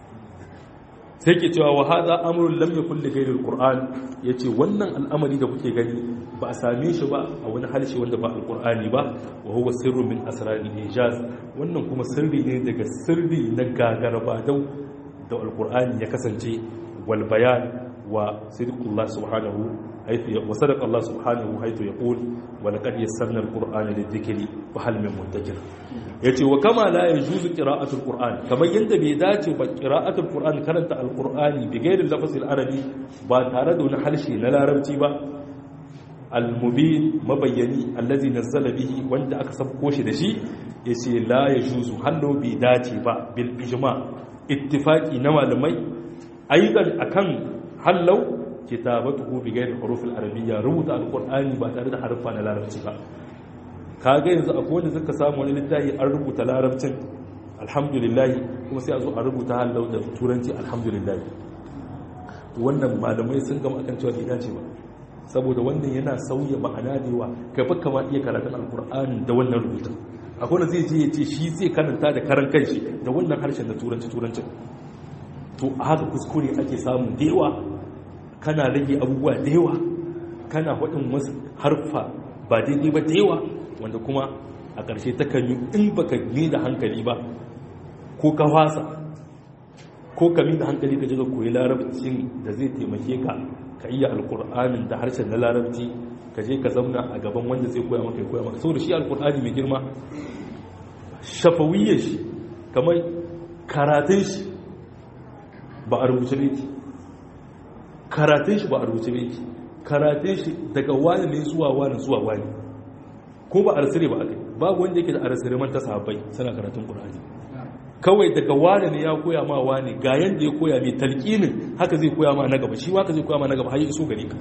sai ke cewa wa hada amrun lam yakun li ghayri alquran yace wannan al'amari da kuke gani ba a same shi ba a wani harshe wanda ba alqur'ani ba wa huwa sirru min asraril ijaz wannan kuma sirri ne daga sirri na gagaraba dau da alqur'ani ya kasance wal bayan wa sidqullah subhanahu haythu wa sadaqa Allah subhanahu haythu yaqul wa laqad yassarna alqur'ana lidhikri fa hal min muddakir yace wa kama la yajuzu qira'atul qur'an kamar yanda bai dace ba qira'atul qur'an karanta alqur'ani bi ghairi lafzil arabi ba tare da wani harshe na larabci ba al-mubin mabayyani allazi nazzala bihi wanda aka sabko shi da shi yace la yajuzu hallo bai dace ba bil ijma ittifaqi na malamai aidan akan hallau kitabatuhu bi ghairi huruf al-arabiyya rubuta alqur'ani ba tare da harfa na larabci ba kaga yanzu akwai wanda suka samu wani littafi an rubuta larabcin alhamdulillah kuma sai a zo a rubuta hallau da turanci alhamdulillah wannan malamai sun gama akan cewa bai dace ba saboda wannan yana sauya ma'ana da yawa kai fa kama iya karatun alqur'ani da wannan rubutun akwai wanda zai je ya ce shi zai karanta da karan kanshi da wannan harshen da turanci turancin to a haka kuskure ake samu da yawa kana rage abubuwa da yawa kana faɗin wasu harfa ba daidai ba da yawa wanda kuma a ƙarshe ta kan yi in ba ka da hankali ba ko ka fasa ko ka da hankali ka je ka koyi larabcin da zai taimake ka ka iya alkur'anin da harshen na larabci ka je ka zauna a gaban wanda zai koya maka ya koya maka saboda shi alkur'ani mai girma shafawiyyar shi kamar karatun shi ba a rubuce ne karatun shi ba a rubuce ne karatun shi daga wani ne zuwa wani zuwa wani ko ba a rasire ba a kai babu wanda yake da a rasire man ta sahabbai suna karatun qur'ani kawai daga wani ne ya koya ma wani ga yanda ya koya mai talqinin haka zai koya ma na gaba shi haka zai koya ma na gaba har ya iso gare ka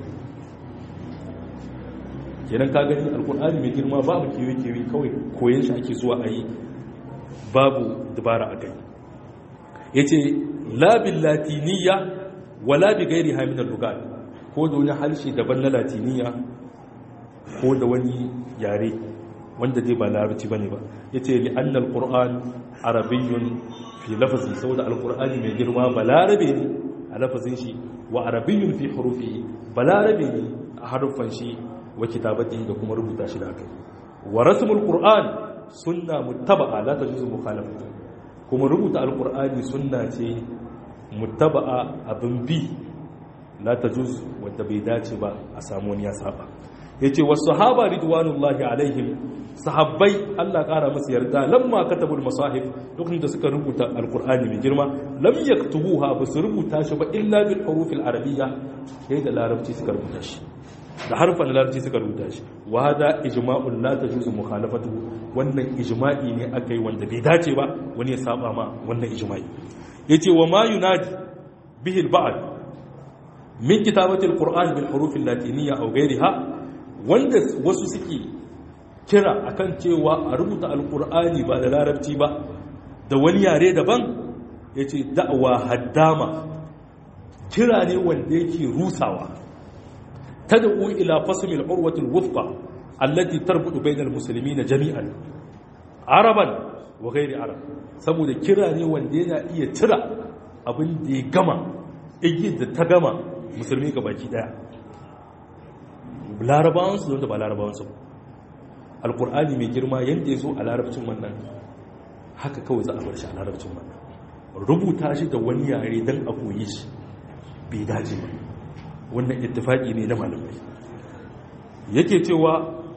kenan ka gani alqur'ani mai girma babu kewe kewe kawai koyon shi ake zuwa a yi babu dabara a kai yace la bil latiniyya wala bi ghairiha min al-lugat ko da wani harshe daban na latiniya ko da wani yare wanda dai ba larabci bane ba yace li anna al-qur'an arabiyyun fi lafzi saboda al-qur'ani mai girma ba larabe ne a lafazin shi wa arabiyyun fi hurufi ba larabe ne a harufan shi wa kitabati da kuma rubuta shi da kai wa rasmul qur'an sunna muttaba'a la tajuzu mukhalafatu kuma rubuta al-qur'ani sunna ce muttaba'a abin bi la tajuz wanda bai dace ba a samu wani ya saba yace was sahaba ridwanullahi alaihim sahabbai Allah ƙara musu yarda lamma katabul masahif lokacin da suka rubuta alqur'ani mai girma lam yaktubuha ba su rubuta shi ba illa bil hurufil arabiyya sai da larabci suka rubuta shi da harfan larabci suka rubuta shi wa hada ijma'un la tajuzu mukhalafatuhu wannan ijma'i ne akai wanda bai dace ba wani ya saba ma wannan ijma'i yace wa ma yunadi bihi al-ba'd min kitabati al-qur'an bil huruf al-latiniyya aw ghayriha wanda wasu suke kira akan cewa a rubuta al-qur'ani ba da larabci ba da wani yare daban yace da'wa haddama kira ne wanda yake rusawa تدعو إلى فصل العروة الوثقى التي تربط بين المسلمين جميعا عربا وغير عرب saboda kira ne wanda yana iya tira abin da ya gama igiyar da ta gama musulmi ga baki daya larabawansu don da ba larabawansu alkur'ani mai girma yadda ya zo a larabcin wannan haka kawai za a bar shi a larabcin wannan rubuta shi da wani yare don a koyi shi bai dace ba wannan ittifaki ne na malamai yake cewa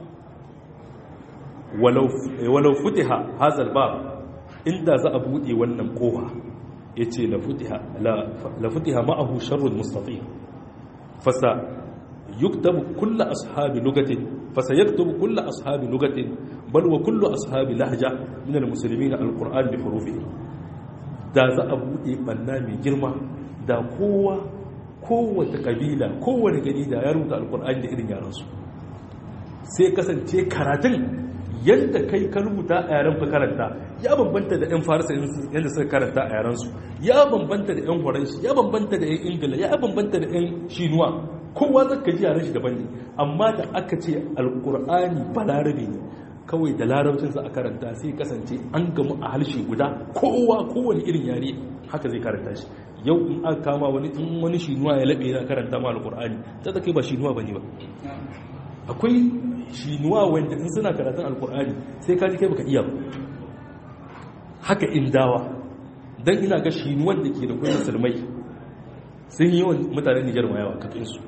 walau futiha hazal ba inda za a buɗe wannan kowa ya ce la futiha ma'ahu sharrun mustafi fasa yuktabu kulla ashabi lugatin fasa yaktubu kulla ashabi lugatin bal wa kullu ashabi lahja min almuslimin alquran bi hurufihi da za a buɗe banna mai girma da kowa kowace kabila kowane gari da ya rubuta alkur'ani da irin yaransu sai kasance karatun yadda kai ka rubuta a yaren ka karanta ya bambanta da 'yan farisa yadda suka karanta a yarensu ya bambanta da 'yan horanshi ya bambanta da 'yan ingila ya bambanta da 'yan shinuwa kowa zaka ji yaren shi daban ne amma da aka ce alkur'ani balarabe ne kawai da larabcin za a karanta sai kasance an gamu a harshe guda kowa kowane irin yare haka zai karanta shi yau in aka kama wani in wani shinuwa ya laɓe yana karanta ma alƙur'ani ta ta kai ba shinuwa ba ne ba akwai shinuwa wanda in suna karatun alƙur'ani sai ka ji kai baka iya ba haka indawa don ina ga shinuwan da ke da kuma musulmai sun yi yawan mutanen nijar ma yawa kafinsu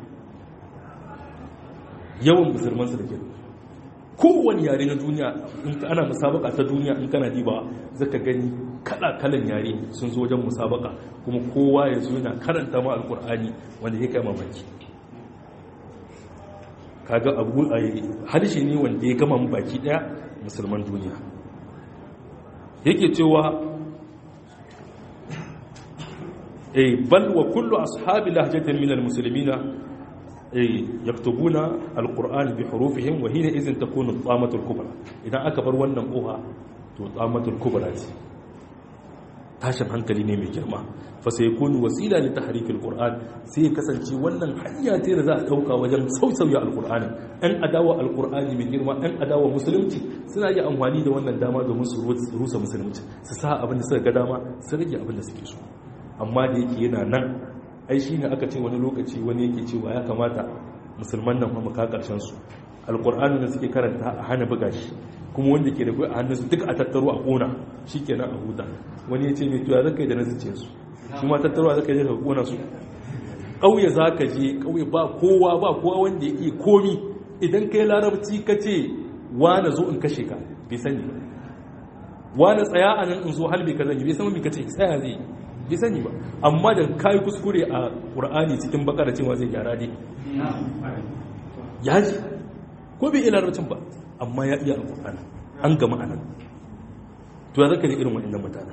yawan musulmansu da ke kowane yare na duniya in ana musabaka ta duniya in kana diba zaka gani kala kalan yare sun zo wajen musabaka kuma kowa ya zo yana karanta ma alkur'ani wanda ya kai mamaki kaga abu harshe ne wanda ya gama baki daya musulman duniya yake cewa eh bal wa kullu ashabi lahjatin min almuslimina yaktubuna alquran bi hurufihim wa hina idhin takunu tsamatul kubra idan aka bar wannan koha to tsamatul kubra ce tashin hankali ne mai girma fa sai kunu wasila li tahrikil qur'an sai ya kasance wannan hanya ce da za a dauka wajen sausauya alqur'ani an adawa alqur'ani mai girma an adawa musulunci suna yi amfani da wannan dama domin su rusa musulunci su sa abin da suka ga dama su rage abin da suke so amma da yake yana nan ai shine aka ce wani lokaci wani yake cewa ya kamata musulman nan kuma ka karshen su alqur'ani da suke karanta a hana buga shi kuma wanda ke da kai a hannunsu duk a tattaro a kona shikenan a huta wani ya ce mai tuya zaka yi da na zuciya su su ma tattaro zaka yi da kona su ƙauye za ka je ƙauye ba kowa ba kowa wanda ya iya komi idan kai larabci ka ce wane zo in kashe ka bai sani ba wane tsaya a nan in zo halbe ka zanyi bai san mai kace tsaya zai bai sani ba amma da kayi kuskure a ƙur'ani cikin bakara cewa zai gyara dai ya ji ko bai iya larabcin ba amma ya iya alƙur'ani an gama a nan to ya zaka da irin waɗannan mutanen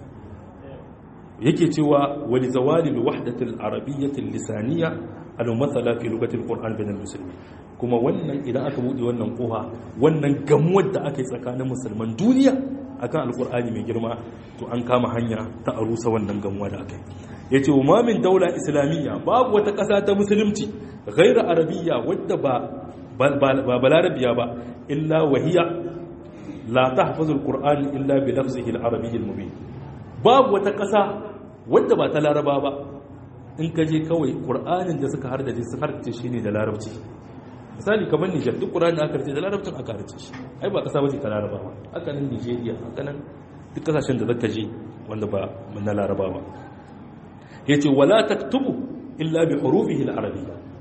yake cewa wani zawali da wahdatul arabiyyatul lisaniya al-mathala fi lugatil qur'an bainal muslimin kuma wannan idan aka bude wannan koha wannan gamuwar da aka yi tsakanin musulman duniya akan alqur'ani mai girma to an kama hanya ta arusa wannan gamuwa da aka yi yace wa min daula islamiyya babu wata ƙasa ta musulunci ghairu arabiyya wadda ba ba balarabiya ba illa wahiya la tahfazu alqur'an illa bi lafzihi al-arabiy al-mubin babu wata ƙasa wadda ba ta laraba ba in ka je kawai ƙur'anin da suka hardace su hardace shi ne da larabci misali kamar nijar duk ƙur'anin aka hardace da larabcin aka hardace shi ai ba ƙasa ba ce ta laraba ba haka nan nijeriya haka nan duk ƙasashen da zaka je wanda ba na laraba ba ya ce wala taktubu illa bi hurufihi al-arabiyya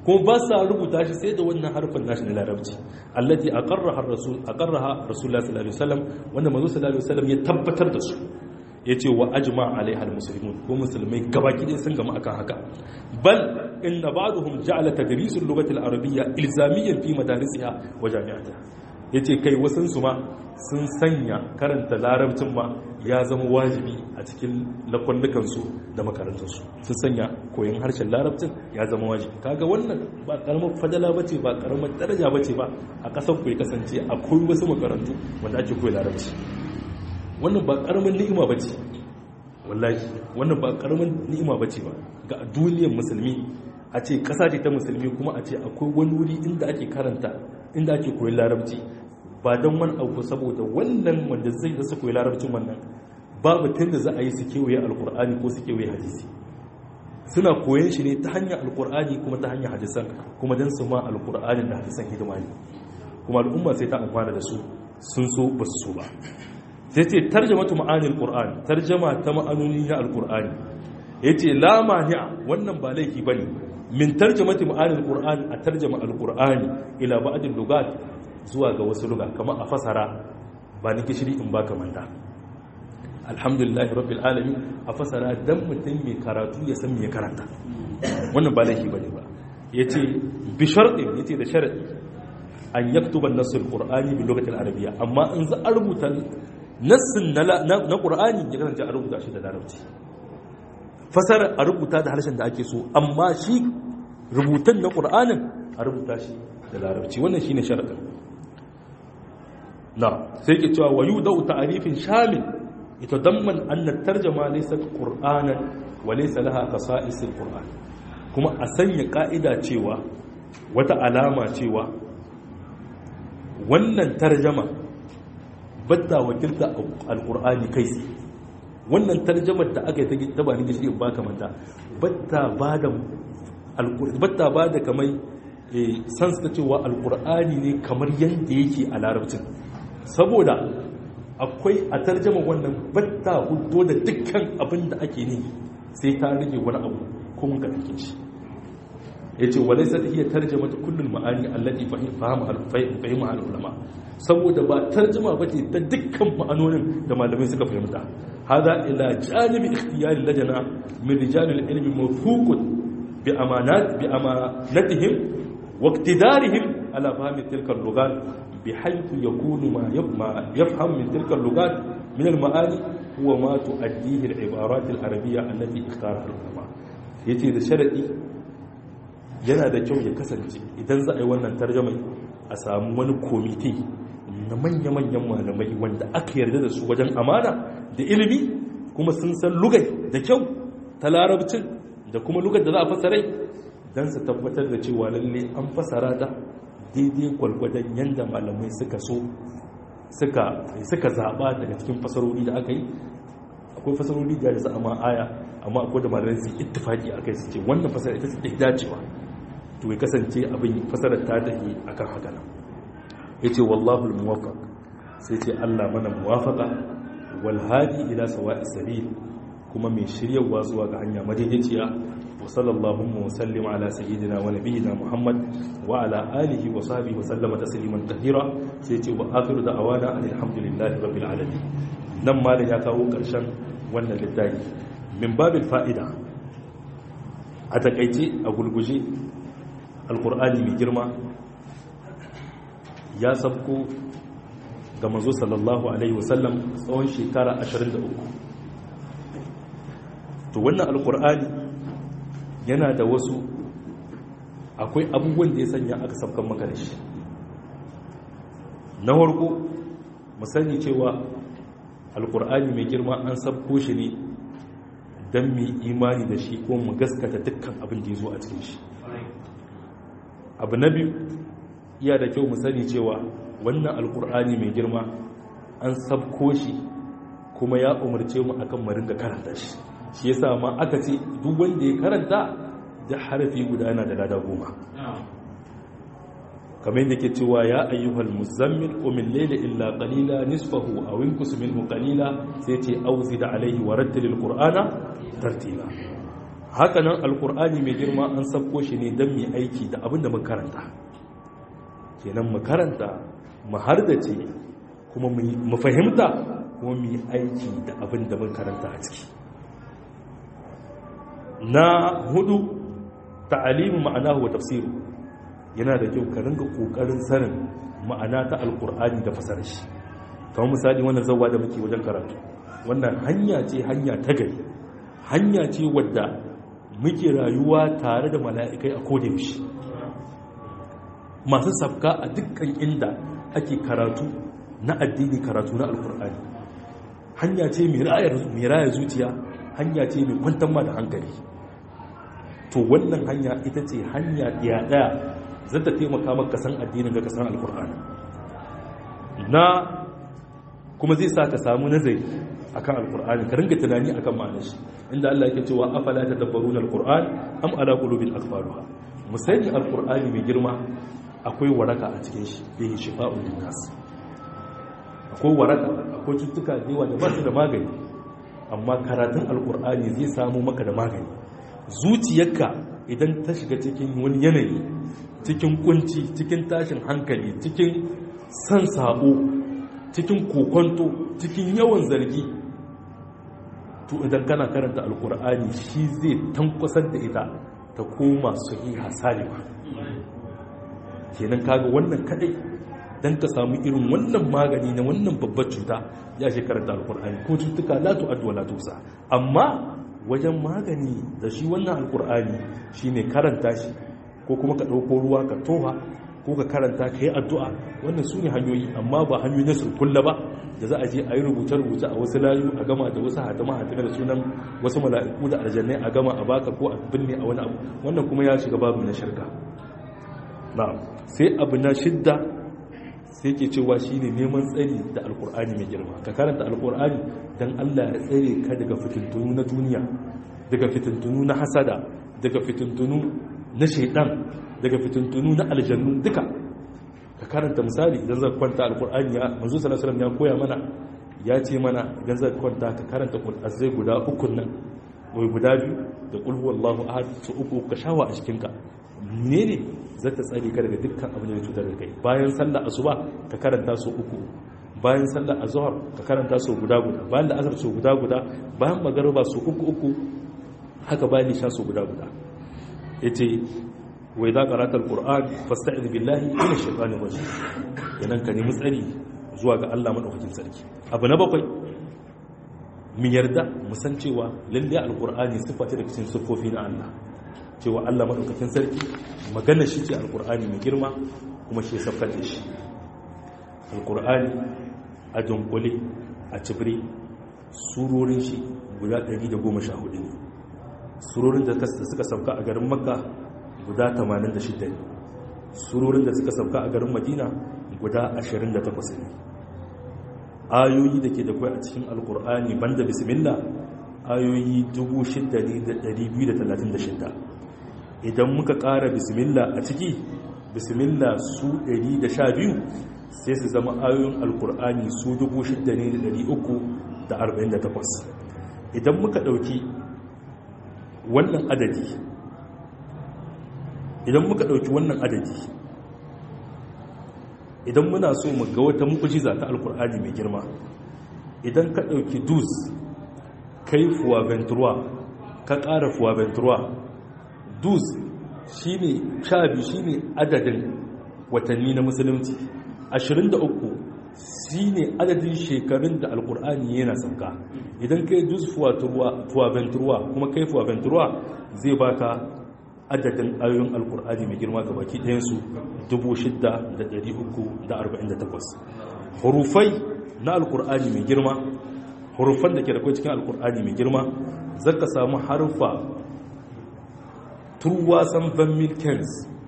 kuma ba sa rubuta shi sai da wannan harfin nashi na larabci allati aqarraha ar-rasul aqarraha rasulullah sallallahu alaihi wasallam wanda manzo sallallahu alaihi wasallam ya tabbatar da su yace wa ajma alaiha al-muslimun ko musulmai gabaki ɗaya sun gama akan haka bal inna ba'dhum ja'ala tadris al-lughati al-arabiyya ilzamiyan fi madarisiha wa jami'atiha yace kai wasun su ma sun sanya karanta larabcin ma ya zama wajibi a cikin lakwandukansu da makarantarsu sun sanya koyon harshen larabcin ya zama wajibi kaga wannan ba karamar fadala ba ce ba karamar daraja ba ce ba a ƙasar ku ya kasance akwai wasu makarantu wanda ake koyi larabci wannan ba karamar ni'ima ba ce wallahi wannan ba karamar ni'ima ba ce ba ga duniyar musulmi a ce ƙasa ce ta musulmi kuma a ce akwai wani wuri inda ake karanta inda ake koyi larabci ba don wani abu saboda wannan wanda zai da su koyi larabcin wannan babu tun da za a yi su kewaye alkur'ani ko su kewaye hadisi suna koyon shi ne ta hanyar alkur'ani kuma ta hanyar hadisan kuma don su ma alkur'ani da hadisan hidima ne kuma al'umma sai ta amfana da su sun so ba su so ba sai ce tarjama ta ma'anin alkur'ani tarjama ta ma'anoni na alkur'ani ya ce la mani'a wannan ba laifi ba ne min tarjama ta ma'anin alkur'ani a tarjama alkur'ani ila ba'adin lugat zuwa ga wasu luga kamar a fasara ba ni gishiri in ba ka manda alhamdulillah rabbil alamin a fasara dan mutum mai karatu ya san me karanta wannan ba laifi bane ba yace bi shartin yace da sharadi an yaktuba an-nass al-qur'ani bi lughati al-arabiyya amma in za a rubuta nassin na qur'ani ya kasance a rubuta shi da larabci fasara a rubuta da harshen da ake so amma shi rubutan na qur'anin a rubuta shi da larabci wannan shine sharadin na sai ke cewa wayu da ta'arifin shamil ita damman anna tarjama laysa qur'anan wa laysa laha qasa'is alquran kuma a sanya ka'ida cewa wata alama cewa wannan tarjama batta wakilta alqur'ani kai wannan tarjamar da aka yi ta bani gishi ba kamanta batta bada batta bada kamar sans ta cewa alqur'ani ne kamar yanda yake a larabcin saboda akwai a tarjama wannan batta hudo da dukkan abin da ake ne sai ta rage wani abu ko mun ka take shi yace walaysa hiya tarjama ta kullul ma'ani allati fahima fahima al ulama saboda ba tarjama bace ta dukkan ma'anonin da malamai suka fahimta hada ila janibi ikhtiyari lajana min rijal al ilmi mawthuqun bi amanat bi amanatihim wa iqtidarihim ala fahmi tilka al lughat بحيث يكون ما يفهم من تلك اللغات من المعاني هو ما تؤديه العبارات العربية التي اختارها العلماء yace da sharadi yana da kyau ya kasance idan za a yi wannan tarjamai a samu wani komite na manya-manyan malamai wanda aka yarda da su wajen amana da ilimi kuma sun san lugai da kyau ta larabcin da kuma lugar da za a fasarai don su tabbatar da cewa lalle an fasara ta daidai gwalgwadon yadda malamai suka so suka zaɓa daga cikin fasarori da aka yi akwai fasarori da ya za a ma aya amma akwai da malamai su ittifaki a kai su ce wannan fasarar ita ce dacewa to ya kasance abin fasarar ta tafi akan haka nan ya ce wallahu muwafaq sai ce allah mana muwafaka wal hadi ila sawa'i sabil kuma mai shiryarwa zuwa ga hanya madaidaiciya وصلى اللهم وسلم على سيدنا ونبينا محمد وعلى آله وصحبه وسلم تسليما كثيرا سيتي وآخر دعوانا أن الحمد لله رب العالمين نما da ya kawo ƙarshen wannan littafi min babin fa'ida a takaice a gulguje alkur'ani mai girma ya sabko ga manzo sallallahu alaihi wasallam tsawon shekara 23 to wannan alkur'ani yana da wasu akwai abubuwan da ya sanya aka sabkan maka da shi na harko mu sani cewa alkur'ani mai girma an sabko shi ne don mu imani da shi ko mu gaskata dukkan abin da ya zo a cikin shi abu na biyu iya da kyau mu sani cewa wannan alkur'ani mai girma an sabko shi kuma ya umarce mu akan mu ringa karanta shi shi yasa ma aka ce duk wanda ya karanta da harafi guda yana da lada goma kamar yadda ke cewa ya ayyuhal muzammil qumil layla illa qalila nisfahu aw inqus minhu qalila sai ce auzi da alaihi wa rattilil qur'ana tartila hakanan alkur'ani mai girma an sabko shi ne don mai aiki da abin da mun karanta kenan mu karanta mu hardace kuma mu fahimta kuma mu yi aiki da abin da mun karanta a ciki na hudu ta'alimu ma'anahu wa tafsiru yana da kyau ka ringa kokarin sanin ma'ana ta alkur'ani da fasarar shi kamar misali wannan zawwa da muke wajen karatu wannan hanya ce hanya ta gari hanya ce wadda muke rayuwa tare da mala'ikai a kodayaushe masu safka a dukkan inda ake karatu na addini karatu na alkur'ani hanya ce mai raya zuciya hanya ce mai kwantar ma da hankali to wannan hanya ita ce hanya ɗaya ɗaya zata taimaka maka san addinin ga kasan alkur'ani na kuma zai sa ka samu nazari akan alkur'ani ka ringa tunani akan ma'anar shi inda Allah yake cewa afala tadabbaruna alkur'an am ala qulubin aqfaluha musani alkur'ani mai girma akwai waraka a cikin shi bihi shifa'un linnas akwai waraka akwai cututtuka da yawa da ba su da magani amma karatun alkur'ani zai samu maka da magani zuciyarka idan ta shiga cikin wani yanayi cikin kunci cikin tashin hankali cikin san sabo cikin kokonto cikin yawan zargi to idan kana karanta alkur'ani shi zai tankwasar da ita ta koma sahiha salima kenan kaga wannan kadai dan ka samu irin wannan magani na wannan babbar cuta ya shi karanta alkur'ani ko cutuka la tu'addu wa la tusa amma wajen magani da shi wannan alkur'ani shine karanta shi ko kuma ka ɗauko ruwa ka toha ko ka karanta ka yi addu'a wannan su ne hanyoyi amma ba hanyoyi na surkulla ba da za a je a yi rubuce-rubuce a wasu layu a gama da wasu hatama hatama da sunan wasu mala'iku da aljannai a gama a baka ko a binne a wani abu wannan kuma ya shiga babu na shirka na sai abu na shidda sai ke cewa shi ne neman tsari da alkur'ani mai girma ka karanta alkur'ani don allah ya tsare ka daga fitintunu na duniya daga fitintunu na hasada daga fitintunu na shaidan daga fitintunu na aljannu duka ka karanta misali idan zaka kwanta alkur'ani ya manzo sallallahu alaihi ya koya mana ya ce mana idan zaka kwanta ka karanta qur'azai guda uku nan wai guda biyu da qul huwallahu ahad su uku ka shawa a cikin ka menene zata tsare ka daga dukkan abin da ya cutar da kai bayan sallar asuba ka karanta su uku bayan sallar azhar ka karanta su guda guda bayan da asar su guda guda bayan magariba su uku uku haka bayan isha su guda guda yace wai za ka ratar ƙur'an fasta'id billahi ina shaitanin waje yanan ka nemi tsari zuwa ga Allah maɗaukakin sarki abu na bakwai mu yarda mu san cewa lalle alƙur'ani siffa ce daga cikin siffofi na Allah cewa Allah maɗaukakin sarki magana shi ce alƙur'ani mai girma kuma shi saffar da shi alƙur'ani a dunkule a cibiri surorin shi guda 114 ne surorin da suka sauka a garin makka guda 86 ne surorin da suka sauka a garin madina guda 28 ne ayoyi da ke da kwai a cikin alkur'ani banda bismillah ayoyi 6,236 idan muka ƙara bismillah a ciki bismillah su 112 sai su zama ayoyin alkur'ani su 6,348 idan muka ɗauki wannan adadi idan muka ɗauki wannan adadi idan muna so mu ga wata mukujiza ta alkur'ani mai girma idan ka ɗauki dus kai fuwa ventura ka ƙara fuwa ventura dus shi ne sha biyu shi ne adadin watanni na musulunci 23 shi ne adadin shekarun da alkur'ani yana sauka idan kai dus fuwa ventura kuma kai fuwa ventura zai baka adadin ayoyin alkur'ani mai girma gabaki ɗayansu 6,348 hurufai na alkur'ani mai girma hurufan da ke da kai cikin alkur'ani mai girma zaka samu harfa turwasan van milkens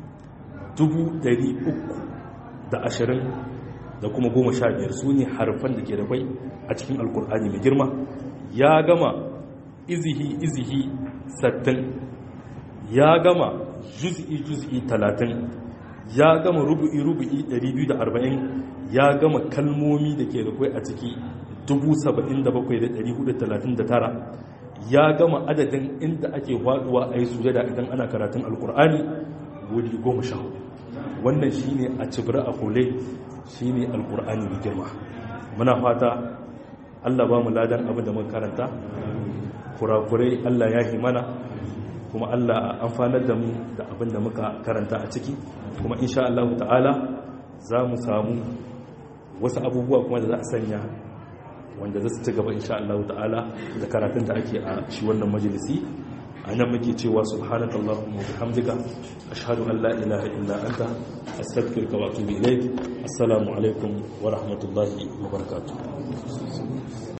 320 da kuma 15 su ne harfan da ke da kai a cikin alkur'ani mai girma ya gama izihi izihi sattin ya gama juz'i juz'i talatin ya gama rubu'i rubu'i 240 ya gama kalmomi da ke da kwai a ciki 77,439 ya gama adadin inda ake faduwa a yi sujada idan ana karatun alkur'ani wuri goma sha hudu wannan shi ne a cibira a kole shi ne alkur'ani da girma muna fata allah ba mu ladan abin da muka karanta kurakurai allah ya yi mana kuma allah amfanar da mu da abin da muka karanta a ciki kuma insha allahu ta'ala za mu samu wasu abubuwa kuma da za a sanya wanda za su ci gaba insha Allah ta'ala da karatun da ake a shi wannan majalisi a nan muke cewa subhanakallahumma wa bihamdika ashhadu an la ilaha illa anta astaghfiruka wa atubu ilayk assalamu alaikum wa rahmatullahi wa barakatuh